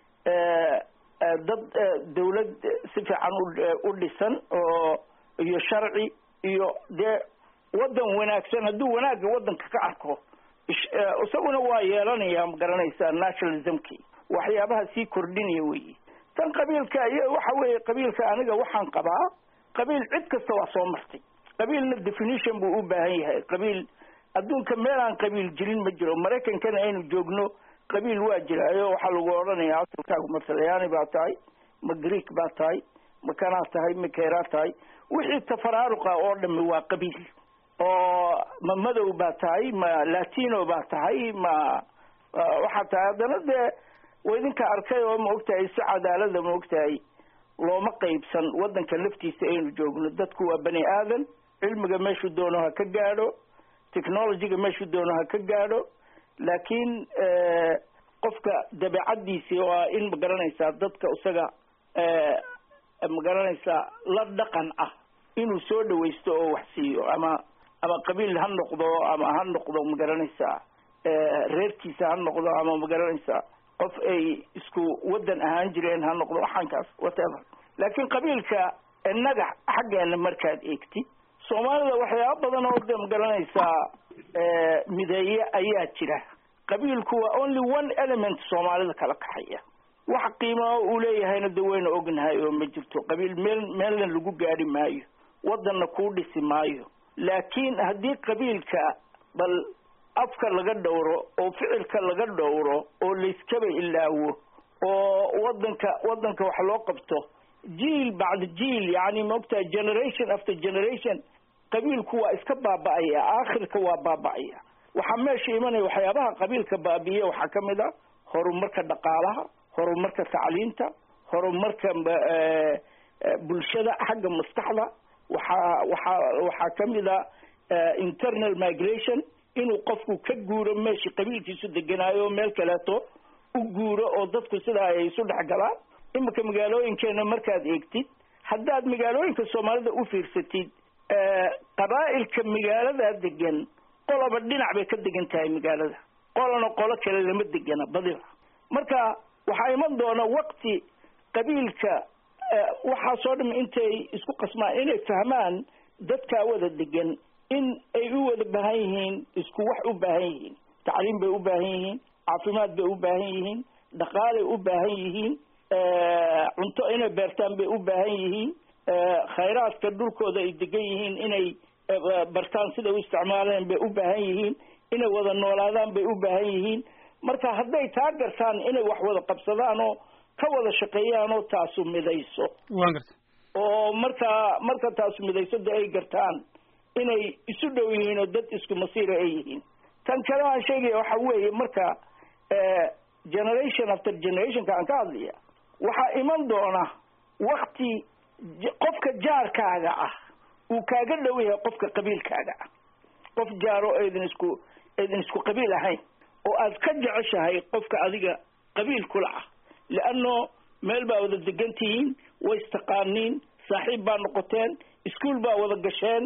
dad dawlad si fiican u dhisan oo iyo sharci iyo dee waddan wanaagsan hadduu wanaagga waddanka ka arko isaguna waa yeelanaya magaranaysaa nationalismki waxyaabaha sii kordhinaya weyi tan qabiilka iyo waxa weeye qabiilka aniga waxaan qabaa qabiil cid kasta waa soo martay qabiilna definition buu u baahan yahay qabiil adduunka meel aan qabiil jirin ma jiro maraykankana aynu joogno qabiil waa jiraayo waxaa lagu odhanayaa asalkaagu ma talyaani baa tahay ma greek baa tahay ma kanaa tahay ma keeraa tahay wixii tafaraaruqa oo dhami waa qabiil oo ma madow baa tahay ma latino baa tahay ma waxaa tahay haddana dee wa idinka arkay oo ma ogtahay si cadaalada ma ogtahay looma qaybsan waddanka laftiisa aynu joogno dadku waa bani aadan cilmiga meeshuu doono ha ka gaadho technologyga meeshuu doono ha ka gaadho laakiin qofka dabeecaddiisii oo ah in magaranaysaa dadka isaga magaranaysaa la dhaqan ah inuu soo dhawaysto oo wax siiyo ama ama qabiil ha noqdo ama ha noqdo magaranaysaa reerkiisa ha noqdo ama magaranaysaa qof ay isku waddan ahaan jireen ha noqdo waxaankaas whatever laakiin qabiilka innaga xaggeena markaad eegtid soomaalida waxyaaba badan oo de magaranaysaa mideeye ayaa jira qabiilku waa only one element soomaalida kala kaxaya wax qiimaa uu leeyahayna de wayna ognahay oo ma jirto qabiil meel meelna lagu gaadhi maayo waddanna kuu dhisi maayo laakiin haddii qabiilka bal afka laga dhowro oo ficilka laga dhowro oo layskaba ilaawo oo waddanka waddanka wax loo qabto jiil bacda jiil yani maogtahay generation after generation qabiilku waa iska baaba'aya aakhirka waa baaba'aya waxaa meesha imanaya waxyaabaha qabiilka baabiye waxaa ka mid a horumarka dhaqaalaha horumarka tacliinta horumarka bulshada xagga maskaxda waxaa waxaa waxaa ka mid a internal migration inuu qofku ka guuro meeshii qabiilkiisu deganaayo meel kaleeto u guuro oo dadku sidaa ay isu dhex galaan iminka magaalooyinkeena markaad eegtid haddaad magaalooyinka soomaalida u fiirsatid qabaa'ilka magaaladaa degan qoloba dhinac bay ka degan tahay magaalada qolana qolo kale lama degana badiba marka waxaa iman doona wakti qabiilka waxaasoo dham intay isku qasmaan inay fahmaan dadkaa wada degan in ay u wada baahan yihiin isku wax u baahan yihiin tacliim bay u baahan yihiin caafimaad bay u baahan yihiin dhaqaalay u baahan yihiin cunto inay beertaan bay u baahan yihiin khayraadka dhulkooda ay degan yihiin inay bartaan sida u isticmaaleen bay u baahan yihiin inay wada noolaadaan bay u baahan yihiin marka hadday taa gartaan inay wax wada qabsadaan oo ka wada shaqeeyaan oo taasu midayso waan garta oo markaa marka taasu midayso de ay gartaan inay isu dhow yihiin oo dad isku masiira ay yihiin tan kale aan sheegaya waxa weeye marka generation after generationka aan ka hadlaya waxaa iman doona wakti qofka jaarkaaga ah uu kaaga dhow yahay qofka qabiilkaaga ah qof jaaro eedin isku eedin isku qabiil ahayn oo aad ka jeceshahay qofka adiga qabiil kula ah leanno meel baa wada degan tihiin way istaqaaniin saaxiib baa noqoteen iskuol baa wada gasheen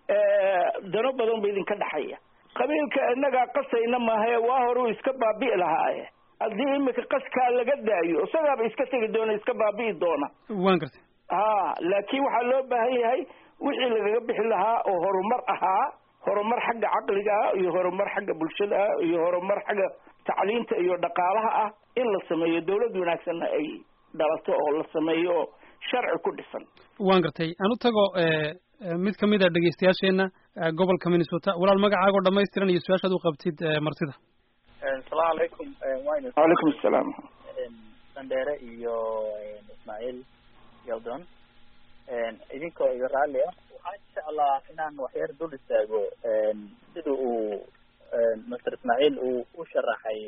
dano badan ba idinka dhexaya qabiilka innagaa qasayna maahae waa hore uu iska baabi'i lahaaye haddii imika qaskaa laga daayo isagaaba iska tegi doona iska baabi'i doona waan gartay ha laakiin waxaa loo baahan yahay wixii lagaga bixi lahaa oo horumar ahaa horumar xagga caqliga ah iyo horumar xagga bulshada ah iyo horumar xagga tacliinta iyo dhaqaalaha ah in la sameeyo dawlad wanaagsanna ay dhalato oo la sameeyo oo sharci ku dhisan waan gartay aan u tago mid kamid a dhegeystayaasheena gobolka minnesota walaal magacaagoo dhamaystiran iyo su-aashaad u qabtid martida asalaamu calaykum waynu wacalaykum asalaam sandheere iyo ismaaciil yaldon idinkoo iga raalli ah waxaan jeclaa inaan waxyar dul istaago sida uu master ismaaciil uu u sharaxay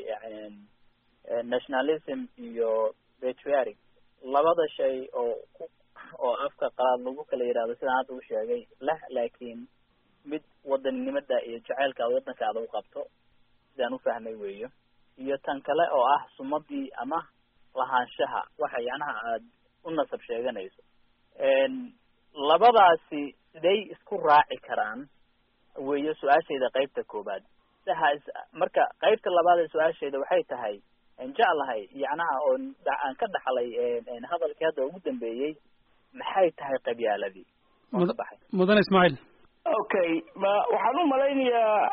nationalism iyo patriotic labada shay oo ku oo afka qalaad lagu kala yidhahdo sidaan hadda u sheegay leh laakiin mid wadaninimada iyo jaceylka aad waddankaada u qabto sidaan u fahmay weeyo iyo tan kale oo ah sumadii ama lahaanshaha waxa yacnaha aad u nasab sheeganayso labadaasi siday isku raaci karaan weeyo su-aashayda qaybta koobaad saha marka qaybta labaad ee su-aashayda waxay tahay jeclahay yacnaha oon aan ka dhaxlay hadalkii hadda ugu dambeeyey maxay tahay qabyaaladii mudane ismaaciil okay ma waxaan u malaynayaa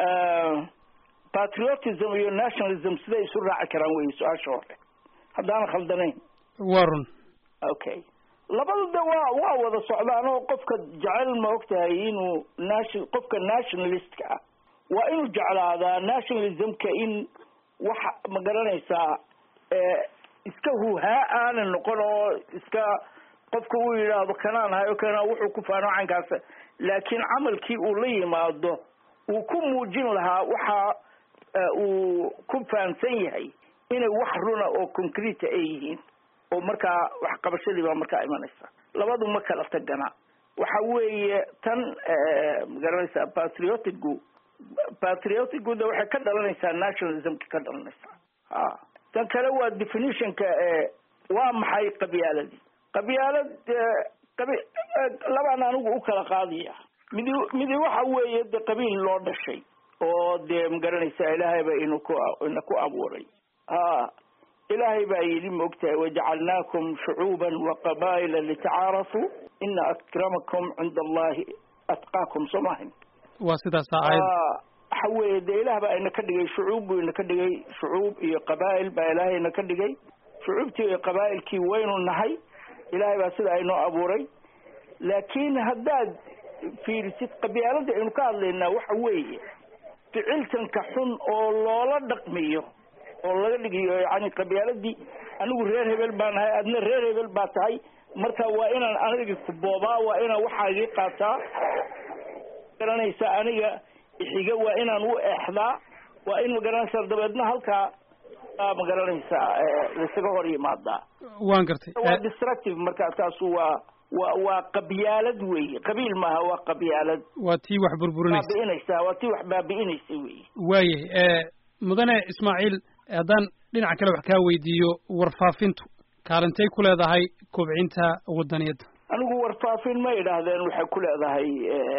patriotism iyo nationalism siday isu raaci karaan wey su-aasha hore haddaana khaldanayn waa run okay labada de waa waa wada socdaan oo qofka jecel ma og tahay inuu nation qofka nationalistka ah waa inuu jeclaadaa nationalismka in waxa ma garanaysaa iska huhaa aanan noqon oo iska qofka uu yidhaahdo kanaan hayo kana wuxuu ku faano caynkaas laakiin camalkii uu la yimaado uu ku muujin lahaa waxa uu ku fahamsan yahay inay wax runa oo concrete ay yihiin oo markaa waxqabashadii baa markaa imanaysa labadu ma kala tagana waxa weeye tan magaranaysaa patriotigu patriotigu de waxay ka dhalanaysaa nationalismka ka dhalanaysaa ha tan kale waa definitionka waa maxay qabyaaladii qabyaalad qabi labaan anigu u kala qaadaya midi midi waxa weeye de qabiil loo dhashay oo dee magaranaysaa ilaahay ba inu ku ina ku abuuray ha ilaahay baa yidhi maogtahay wajacalnaakum shucuuban waqabaa'ila litacaarafuu ina akramakum cinda allahi atqaakum soo maahin waa sidaas aayad waxa weeye dee ilaah baa ina ka dhigay shucuub buu ina ka dhigay shucuub iyo qabaa'il baa ilaahay ina ka dhigay shucuubtii iyo qabaa'ilkii waynu nahay ilaahay baa sida aynoo abuuray laakiin haddaad fiirisid qabyaalada aynu ka hadlaynaa waxa weeye ficiltanka xun oo loola dhaqmiyo oo laga dhigayo yani qabyaaladii anigu reer hebel baa nahay adna reer hebel baa tahay marka waa inaan aniga ku boobaa waa inaan waxaagii qaataa garanaysa aniga ixiga waa inaan u eexdaa waa in magaranaysaa dabeedna halkaa magaranaysaa laisaga hor yimaadaa waan gartay waa destructive marka taasu waa waa waa qabyaalad weeye qabiil maaha waa qabyaalad waa tii wax burburinaysa baabi'inaysa waa tii wax baabi'inaysa weeye waayahay mudane ismaaciil haddaan dhinaca kale wax kaa weydiiyo warfaafintu kaalintay ku leedahay kobcinta wadaniyadda anigu warfaafin ma idhaahdeen waxay ku leedahay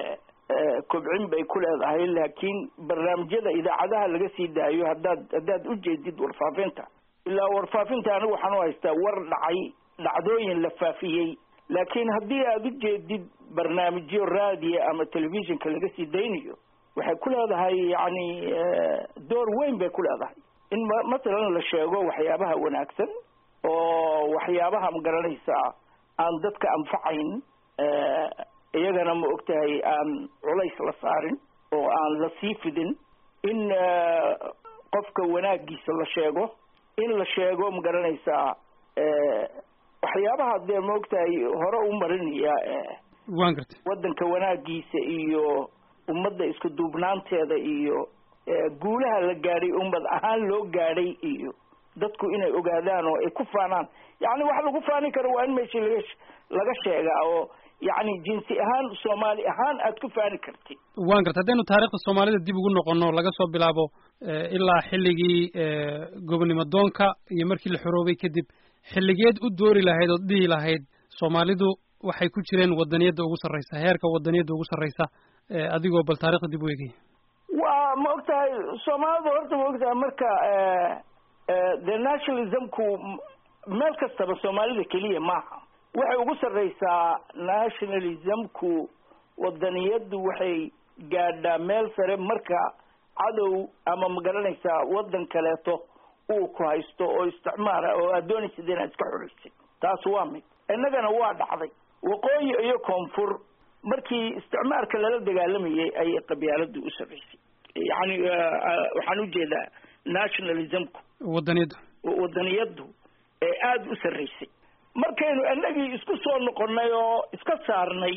kobcin bay ku leedahay laakiin barnaamijyada idaacadaha laga sii daayo haddaad haddaad ujeedid warfaafinta ilaa warfaafinta anigu waxaan u haystaa war dhacay dhacdooyin la faafiyey laakiin haddii aad ujeedid barnaamijyo raadiya ama telefishinka laga sii daynayo waxay ku leedahay yani door weyn bay ku leedahay in masalan la sheego waxyaabaha wanaagsan oo waxyaabaha magaranaysaa aan dadka anfacayn iyagana ma ogtahay aan culays la saarin oo aan la sii fidin in qofka wanaagiisa la sheego in la sheego magaranaysaa waxyaabaha dee ma ogtahay hore u marinaya waan gartay waddanka wanaagiisa iyo ummadda isku duubnaanteeda iyo guulaha la gaadhay ummad ahaan loo gaadhay iyo dadku inay ogaadaan oo ay ku faanaan yacni wax lagu faani karo waa in meeshii laga laga sheegaa oo yacni jinsi ahaan soomaali ahaan aad ku faani kartid waan gartay haddaynu taariikhda soomaalida dib ugu noqono laga soo bilaabo ilaa xilligii gobonimo doonka iyo markii la xoroobay kadib xilligeed u doori lahayd ood dhihi lahayd soomaalidu waxay ku jireen wadaniyadda ugu sarraysa heerka wadaniyadda ugu sarraysa adigoo bal taarikhda dib u eegaya waa ma ogtahay soomaalida horta ma ogtahay marka the nationalismku meel kastaba soomaalida keliya maaha waxay ugu sarraysaa nationalismku wadaniyaddu waxay gaadhaa meel sare marka cadow ama magaranaysaa waddan kaleeto uu ku haysto oo isticmaala oo aad doonaysid inaad iska xoraysid taas waa mid innagana waa dhacday waqooyi iyo koonfur markii isticmaalka lala dagaalamayay ayay qabyaaladu u sarraysay yacni waxaan ujeedaa nationalismku wadaniyaddu wadaniyaddu ee aada u sarraysay markaynu inagii isku soo noqonnay oo iska saarnay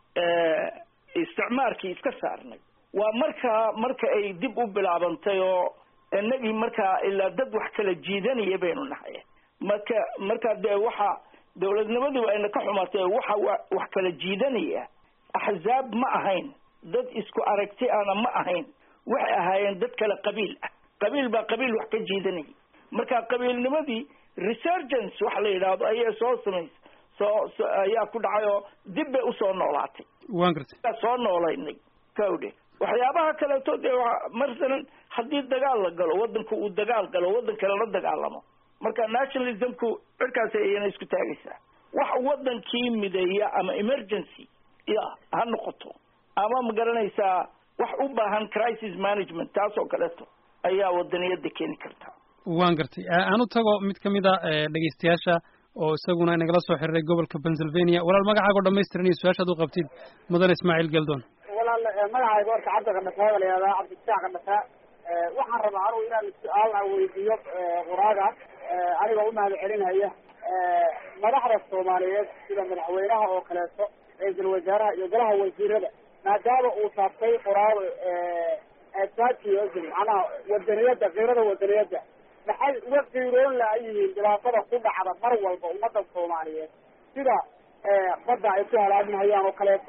isticmaalkii iska saarnay waa markaa marka ay dib u bilaabantay oo inagii markaa ilaa dad wax kala jiidanaya baynu nahay marka markaa dee waxa dawladnimadiiba ayna ka xumaatay waxa wax kala jiidanaya axzaab ma ahayn dad isku aragti ana ma ahayn waxay ahaayeen dad kale qabiil ah qabiil baa qabiil wax ka jiidanaya marka qabiilnimadii resurgence waxa la yidhaahdo ayaa soo samaysay soo ayaa ku dhacay oo dib bay usoo noolaatay waan gartay soo noolaynay kawdhe waxyaabaha kaleeto dee masalan haddii dagaal la galo waddanku uu dagaal galo waddan kale la dagaalamo marka nationalismku cirkaas ayana isku taagaysaa wax waddankii mideeya ama emergency ya ha noqoto ama ma garanaysaa wax u baahan crisis management taas oo kaleeto ayaa wadaniyadda keeni karta waan gartay aan u tago mid ka mid a dhegeystayaasha oo isaguna inagala soo xiriiray gobolka pennsylvania walaal magacaago dhamaystiran iyo su-aashaad u qabtid mudane ismaaciil geldon walaal magacayga horta cabdi qandhafaa la yihahdaa cabdisaac qandhafaa waxaan rabaa anugu inaan su-aal aan weydiiyo quraaga anigoo umahad celinaya madaxda soomaaliyeed sida madaxweynaha oo kaleeto ra-iisul wasaaraha iyo golaha wasiirada maadaama uu taabtay quraado patriotism macnaha wadaniyada qiirada wadaniyada maxay uga qiiroon la-yihiin dhibaatada ku dhacda mar walba ummadda soomaaliyeed sida badda ay ku halaagmahayaan oo kaleeto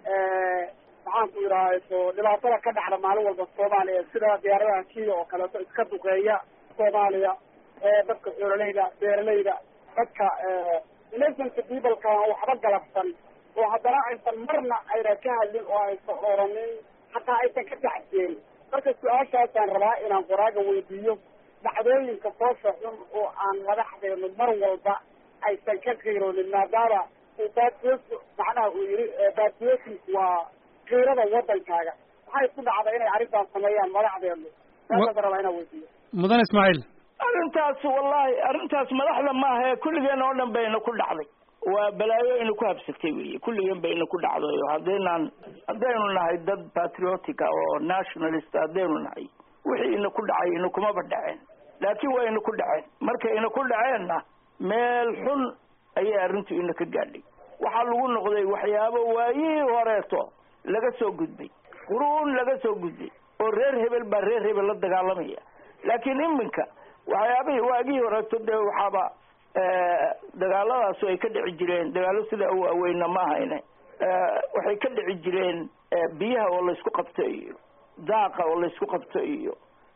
maxaan ku idhahayso dhibaatada ka dhacda maalin walba soomaaliya sida diyaaradaha kiya oo kaleeto iska duqeeya soomaaliya dadka xoololeyda beeralayda dadka innocent peopleka aan waxba galabsan oo haddana aysan marna ayna ka hadlin oo aysan oranin hataa aysan ka taxseen marka su-aashaasaan rabaa inaan qoraaga weydiiyo dhacdooyinka foosha xun oo aan madaxdeenu mar walba aysan ka qiiroonin maadaama uu batriot macnaha uu yihi patriotic waa qiirada wadankaaga maxay ku dhacda inay arrintaas sameeyaan madaxdeenu saasaan rabaa inaan weydiiyo mudan ismaaciil arrintaas wallahi arrintaas madaxda maaha ee kulligeen oo dhan bayna ku dhacday waa balaayo ina ku habsatay weye kulligeen bayna ku dhacday haddaynaan haddaynu nahay dad patriotic ah oo nationalist haddaynu nahay wixii ina ku dhacay ina kumaba dhaceen laakiin waa ina ku dhaceen markay ina ku dhaceenna meel xun ayay arrintu ina ka gaadhay waxaa lagu noqday waxyaabo waayihii horeeto laga soo gudbay quruun laga soo gudbay oo reer hebel baa reer hebel la dagaalamaya laakiin iminka waxyaabihii waagihii horeeto dee waxaaba dagaaladaasu ay ka dhici jireen dagaalo sida u waaweyna ma ahayne waxay ka dhici jireen biyaha oo laysku qabto iyo daaqa oo laysku qabto iyo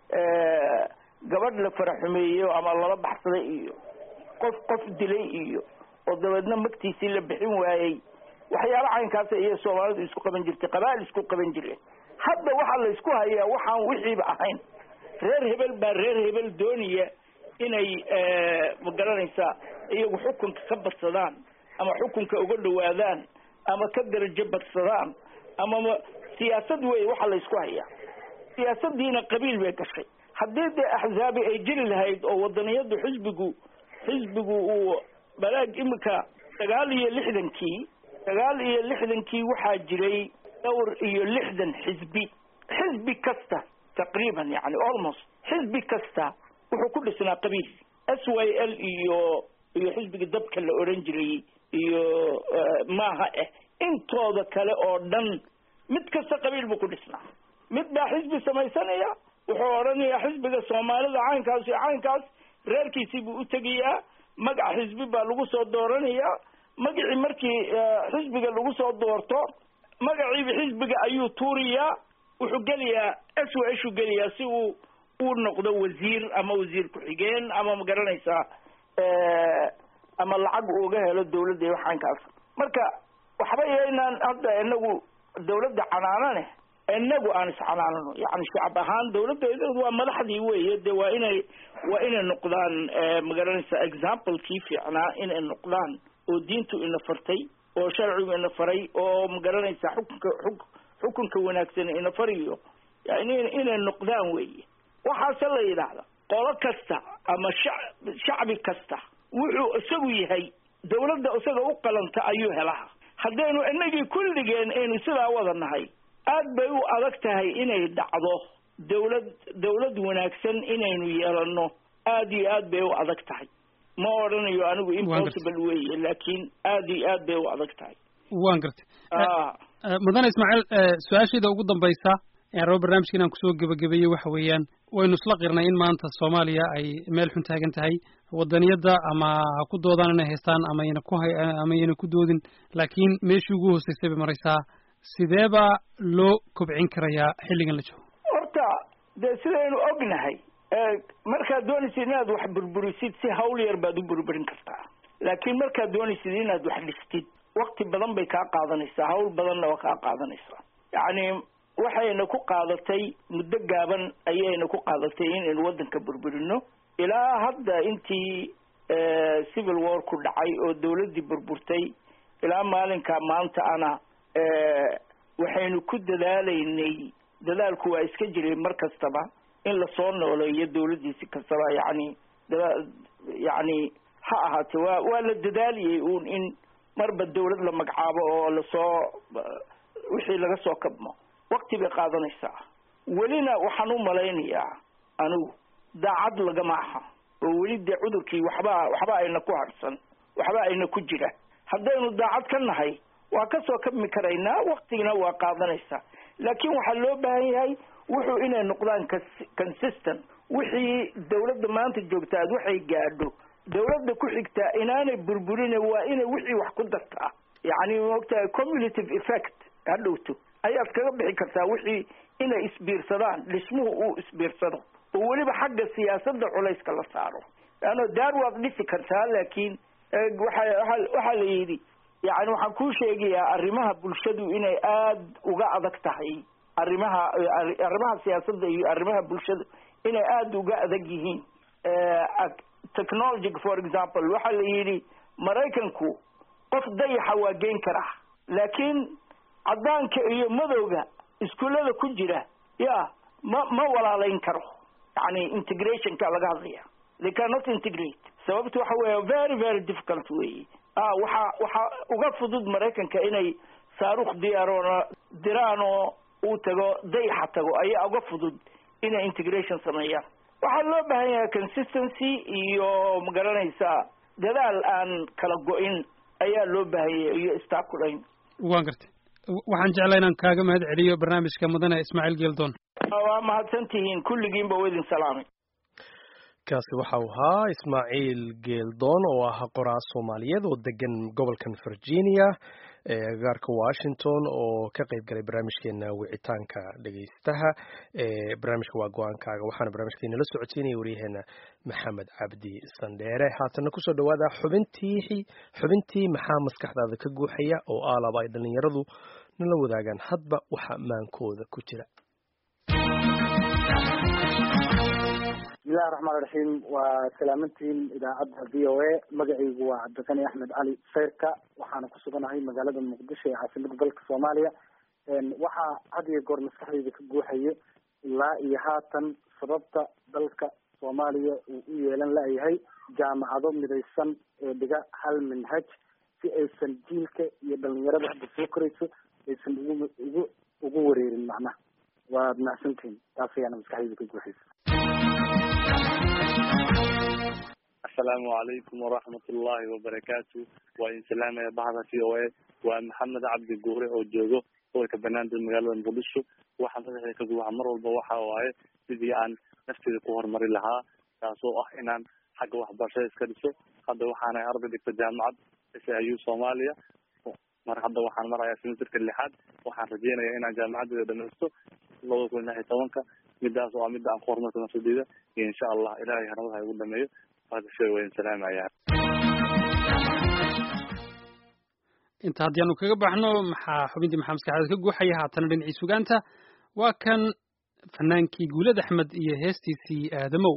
gabadh la faraxumeeyo ama lala baxsaday iyo qof qof dilay iyo oo dabeedna magtiisii la bixin waayey waxyaalo caynkaasa iyo soomaalidu isku qaban jirtay qabaa'il isku qaban jireen hadda waxaa laysku hayaa waxaan wixiiba ahayn reer hebel baa reer hebel doonaya inay ma garanaysaa iyagu xukunka ka badsadaan ama xukunka uga dhawaadaan ama ka darajo badsadaan ama ma siyaasad wey waxaa laysku hayaa siyaasadiina qabiil bay gashay haddii dee axzaabi ay jiri lahayd oo wadaniyadu xisbigu xisbigu uu balaag imika sagaal iyo lixdankii sagaal iyo lixdankii waxaa jiray dhowr iyo lixdan xisbi xisbi kasta taqriiban yani almost xisbi kasta wuxuu ku dhisnaa qabiil s y l iyo iyo xisbiga dabka la odhan jiray iyo maaha eh intooda kale oo dhan mid kasta qabiil buu ku dhisnaa mid baa xisbi samaysanaya wuxuu odhanayaa xisbiga soomaalida caynkaas iyo caynkaas reerkiisii buu u tegayaa magac xisbi baa lagu soo dooranayaa magacii markii xisbiga lagu soo doorto magaciiba xisbiga ayuu tuuriyaa wuxuu gelayaa s w shuu gelayaa si uu uu noqdo wasiir ama wasiir ku-xigeen ama ma garanaysaa ama lacag uga helo dawladda iyo waxaankaas marka waxba yaynaan hadda inagu dawladda canaanane inagu aan iscanaanano yani shacab ahaan dawladda waa madaxdii weye de waa inay waa inay noqdaan ma garanaysaa examplekii fiicnaa inay noqdaan oo diintu ina fartay oo sharcigu ina faray oo ma garanaysaa xukunka xuk xukunka wanaagsan ina fariyo yani inay noqdaan weye waxaase la yidhaahda qolo kasta ama sha shacbi kasta wuxuu isagu yahay dawladda isaga u qalanta ayuu helaha haddaynu inagii kulligeen aynu sidaa wada nahay aad bay u adag tahay inay dhacdo dawlad dawlad wanaagsan inaynu yeelano aad iyo aad bay u adag tahay ma odhanayo anigu impossible weye laakiin aad iyo aad bay u adag tahay waan gartay mudane ismaaciil su-aashayda ugu dambaysa ee rabo barnaamijka inaan kusoo gebagabeeyey waxa weeyaan waynu isla qirnay in maanta soomaaliya ay meel xun taagan tahay wadaniyadda ama ha ku doodaan inay haystaan ama ayna ku hay ama ayna ku doodin laakiin meeshii ugu hooseysay bay maraysaa sidee baa loo kobcin karayaa xilligan la joogo horta dee sidaynu ognahay markaad doonaysid inaad wax burburisid si hawl yar baad u burburin kartaa laakiin markaad doonaysid inaad wax dhistid wakti badan bay kaa qaadanaysaa hawl badanna waa kaa qaadanaysaa yacni waxayna ku qaadatay muddo gaaban ayayna ku qaadatay inaynu waddanka burburino ilaa hadda intii civil war ku dhacay oo dawladdii burburtay ilaa maalinka maanta ana waxaynu ku dadaalaynay dadaalku waa iska jiray mar kastaba in lasoo nooleeyo dawladdii si kastaba yacni dada yacni ha ahaatee waa waa la dadaaliyey uun in marba dawlad la magacaabo oo lasoo wixii laga soo kabmo wakti bay qaadanaysaa welina waxaan u malaynayaa anigu daacad lagama aha oo weli dee cudurkii waxbaa waxba ayna ku harsan waxba ayna ku jira haddaynu daacad ka nahay waa kasoo kabmi karaynaa waktigina waa qaadanaysaa laakiin waxaa loo baahan yahay wuxuu inay noqdaan consistent wixii dawladda maanta joogta aad waxay gaadho dawladda ku xigtaa inaanay burburin waa inay wixii wax ku dartaa yacni maogtahay cumulative effect ha dhowto ayaad kaga bixi kartaa wixii inay isbiirsadaan dhismuhu uu isbiirsado oo weliba xagga siyaasadda culayska la saaro leanno daar waad dhisi kartaa laakiin waxa waxaa la yidhi yani waxaan kuu sheegayaa arrimaha bulshadu inay aada uga adag tahay arrimaha arrimaha siyaasadda iyo arrimaha bulshada inay aada uga adag yihiin technology for example waxaa la yidhi maraykanku qof dayaxa waa geyn karaa laakiin caddaanka iyo madowga iskuullada ku jira ya ma ma walaalayn karo yani integrationka laga hadlaya they cannot integrate sababta waxa weya very very difficult weyi a waxaa waxaa uga fudud maraykanka inay saaruukh diyaaroona diraan oo uu tago dayaxa tago ayaa uga fudud inay integration sameeyaan waxaa loo baahan yahay consistency iyo magaranaysaa dadaal aan kala go-in ayaa loo baahan yahay iyo istaakulayn waan gartay waxaan jeclaa inaan kaaga mahad celiyo barnaamijka mudane ismaaciil geeldoon waa mahadsan tihiin kulligiinba waa idin salaamay kaasi waxa uu ahaa ismaaciil geeldoon oo ah qoraa soomaaliyeed oo degan gobolkan virginia ee agagaarka washington oo ka qayb galay barnaamijkeena wicitaanka dhegaystaha ee barnaamijka waa go-aankaaga waxaana barnaamijkeena la socodsiinaya waryaheena maxamed cabdi sandheere haatana kusoo dhawaada xubintii xubintii maxaa maskaxdaada ka guuxaya oo aalaba ay dhalinyaradu nala wadaagaan hadba waxa maankooda ku jira bismillahi raxmaan raxiim waa salaamantiin idaacadda v o a magacaygu waa cabdiqani axmed cali sayrka waxaana ku suganahay magaalada muqdisho ee caasimada dalka soomaaliya waxaa had iyo goor maskaxdeyda ka guuxayo ilaa iyo haatan sababta dalka soomaaliya uu u yeelan la-yahay jaamacado midaysan ee dhiga hal minhaj si aysan jiilka iyo dhalinyarada hadda soo korayso aysan ugu ugu ugu wareerin macnaha waad mahadsantihin taas ayaana maskaxdeyda ka guuxaysa asalaamu calaykum waraxmat ullahi wabarakaatu waa idin salaamaya bahda v o a waa maxamed cabdi guure oo joogo gobolka banaandir magaalada muqdisho waxaa madaxda ka guuxa mar walba waxa waaye sidii aan nafteeda ku horumari lahaa taasoo ah inaan xagga waxbarashada iska dhiso hadda waxaana arday dhigta jaamacad s i u soomaaliya mar hadda waxaan marayaa semesterka lixaad waxaan rajeynaya inaan jaamacadeeda dhamaysto labada kun lix iyo tobanka midaas oo ah midda aan ku horumarto nafsadeyda iyo insha allah ilahay haramada ha igu dhameeyo inta haddii aanu kaga baxno maxaa xubintii maxaa maskaxdaada ka guuxaya haatana dhinacii sugaanta waa kan fanaankii guulad axmed iyo heestiisii aadamow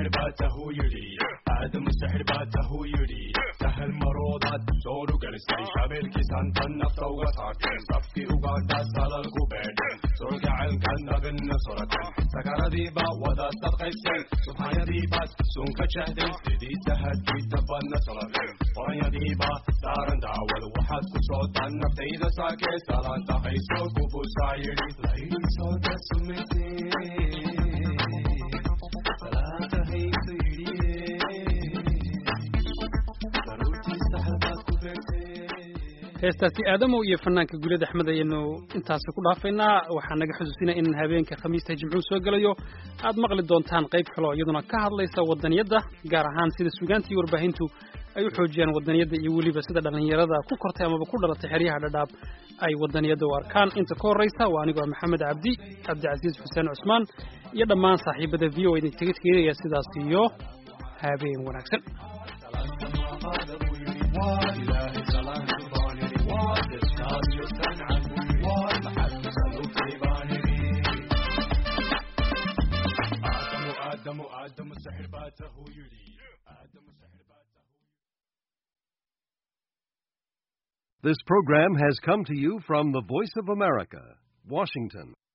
سحر باته يدي آدم السحر باته يدي سهل مرودات زورو قلسي شابل كيسان تنفت وغساكين صفكي وقادا سالة الكوبيد سرقع الكن بن صورة سكر ديبا ودا ستقيسين سبحان ديبا سنك شهدين سيدي سهد كي تبان صلاة فرن ديبا دارن داول وحد كسوت النفت إذا ساكي سالان تخيسو كوفو سايري لين صوت سمتين heestaasi aadamow iyo fanaanka gulad axmed ayaynu intaasi ku dhaafaynaa waxaa naga xusuusinaya in habeenka khamiista jimcuhu soo gelayo aad maqli doontaan qayb kale oo iyaduna ka hadlaysa wadaniyadda gaar ahaan sida sugaanta iyo warbaahintu ay u xoojiyaan wadaniyadda iyo weliba sida dhallinyarada ku kortay amaba ku dhalatay xeryaha dhadhaab ay wadaniyadda u arkaan inta ka horraysa waa anigoo maxamed cabdi cabdicasiis xuseen cusmaan iyo dhammaan saaxiibada v o idinkaga teginaya sidaas iyo habeen wanaagsan آدم آدم السحر باته يدي آدم السحر باته This program has come to you from the Voice of America, Washington.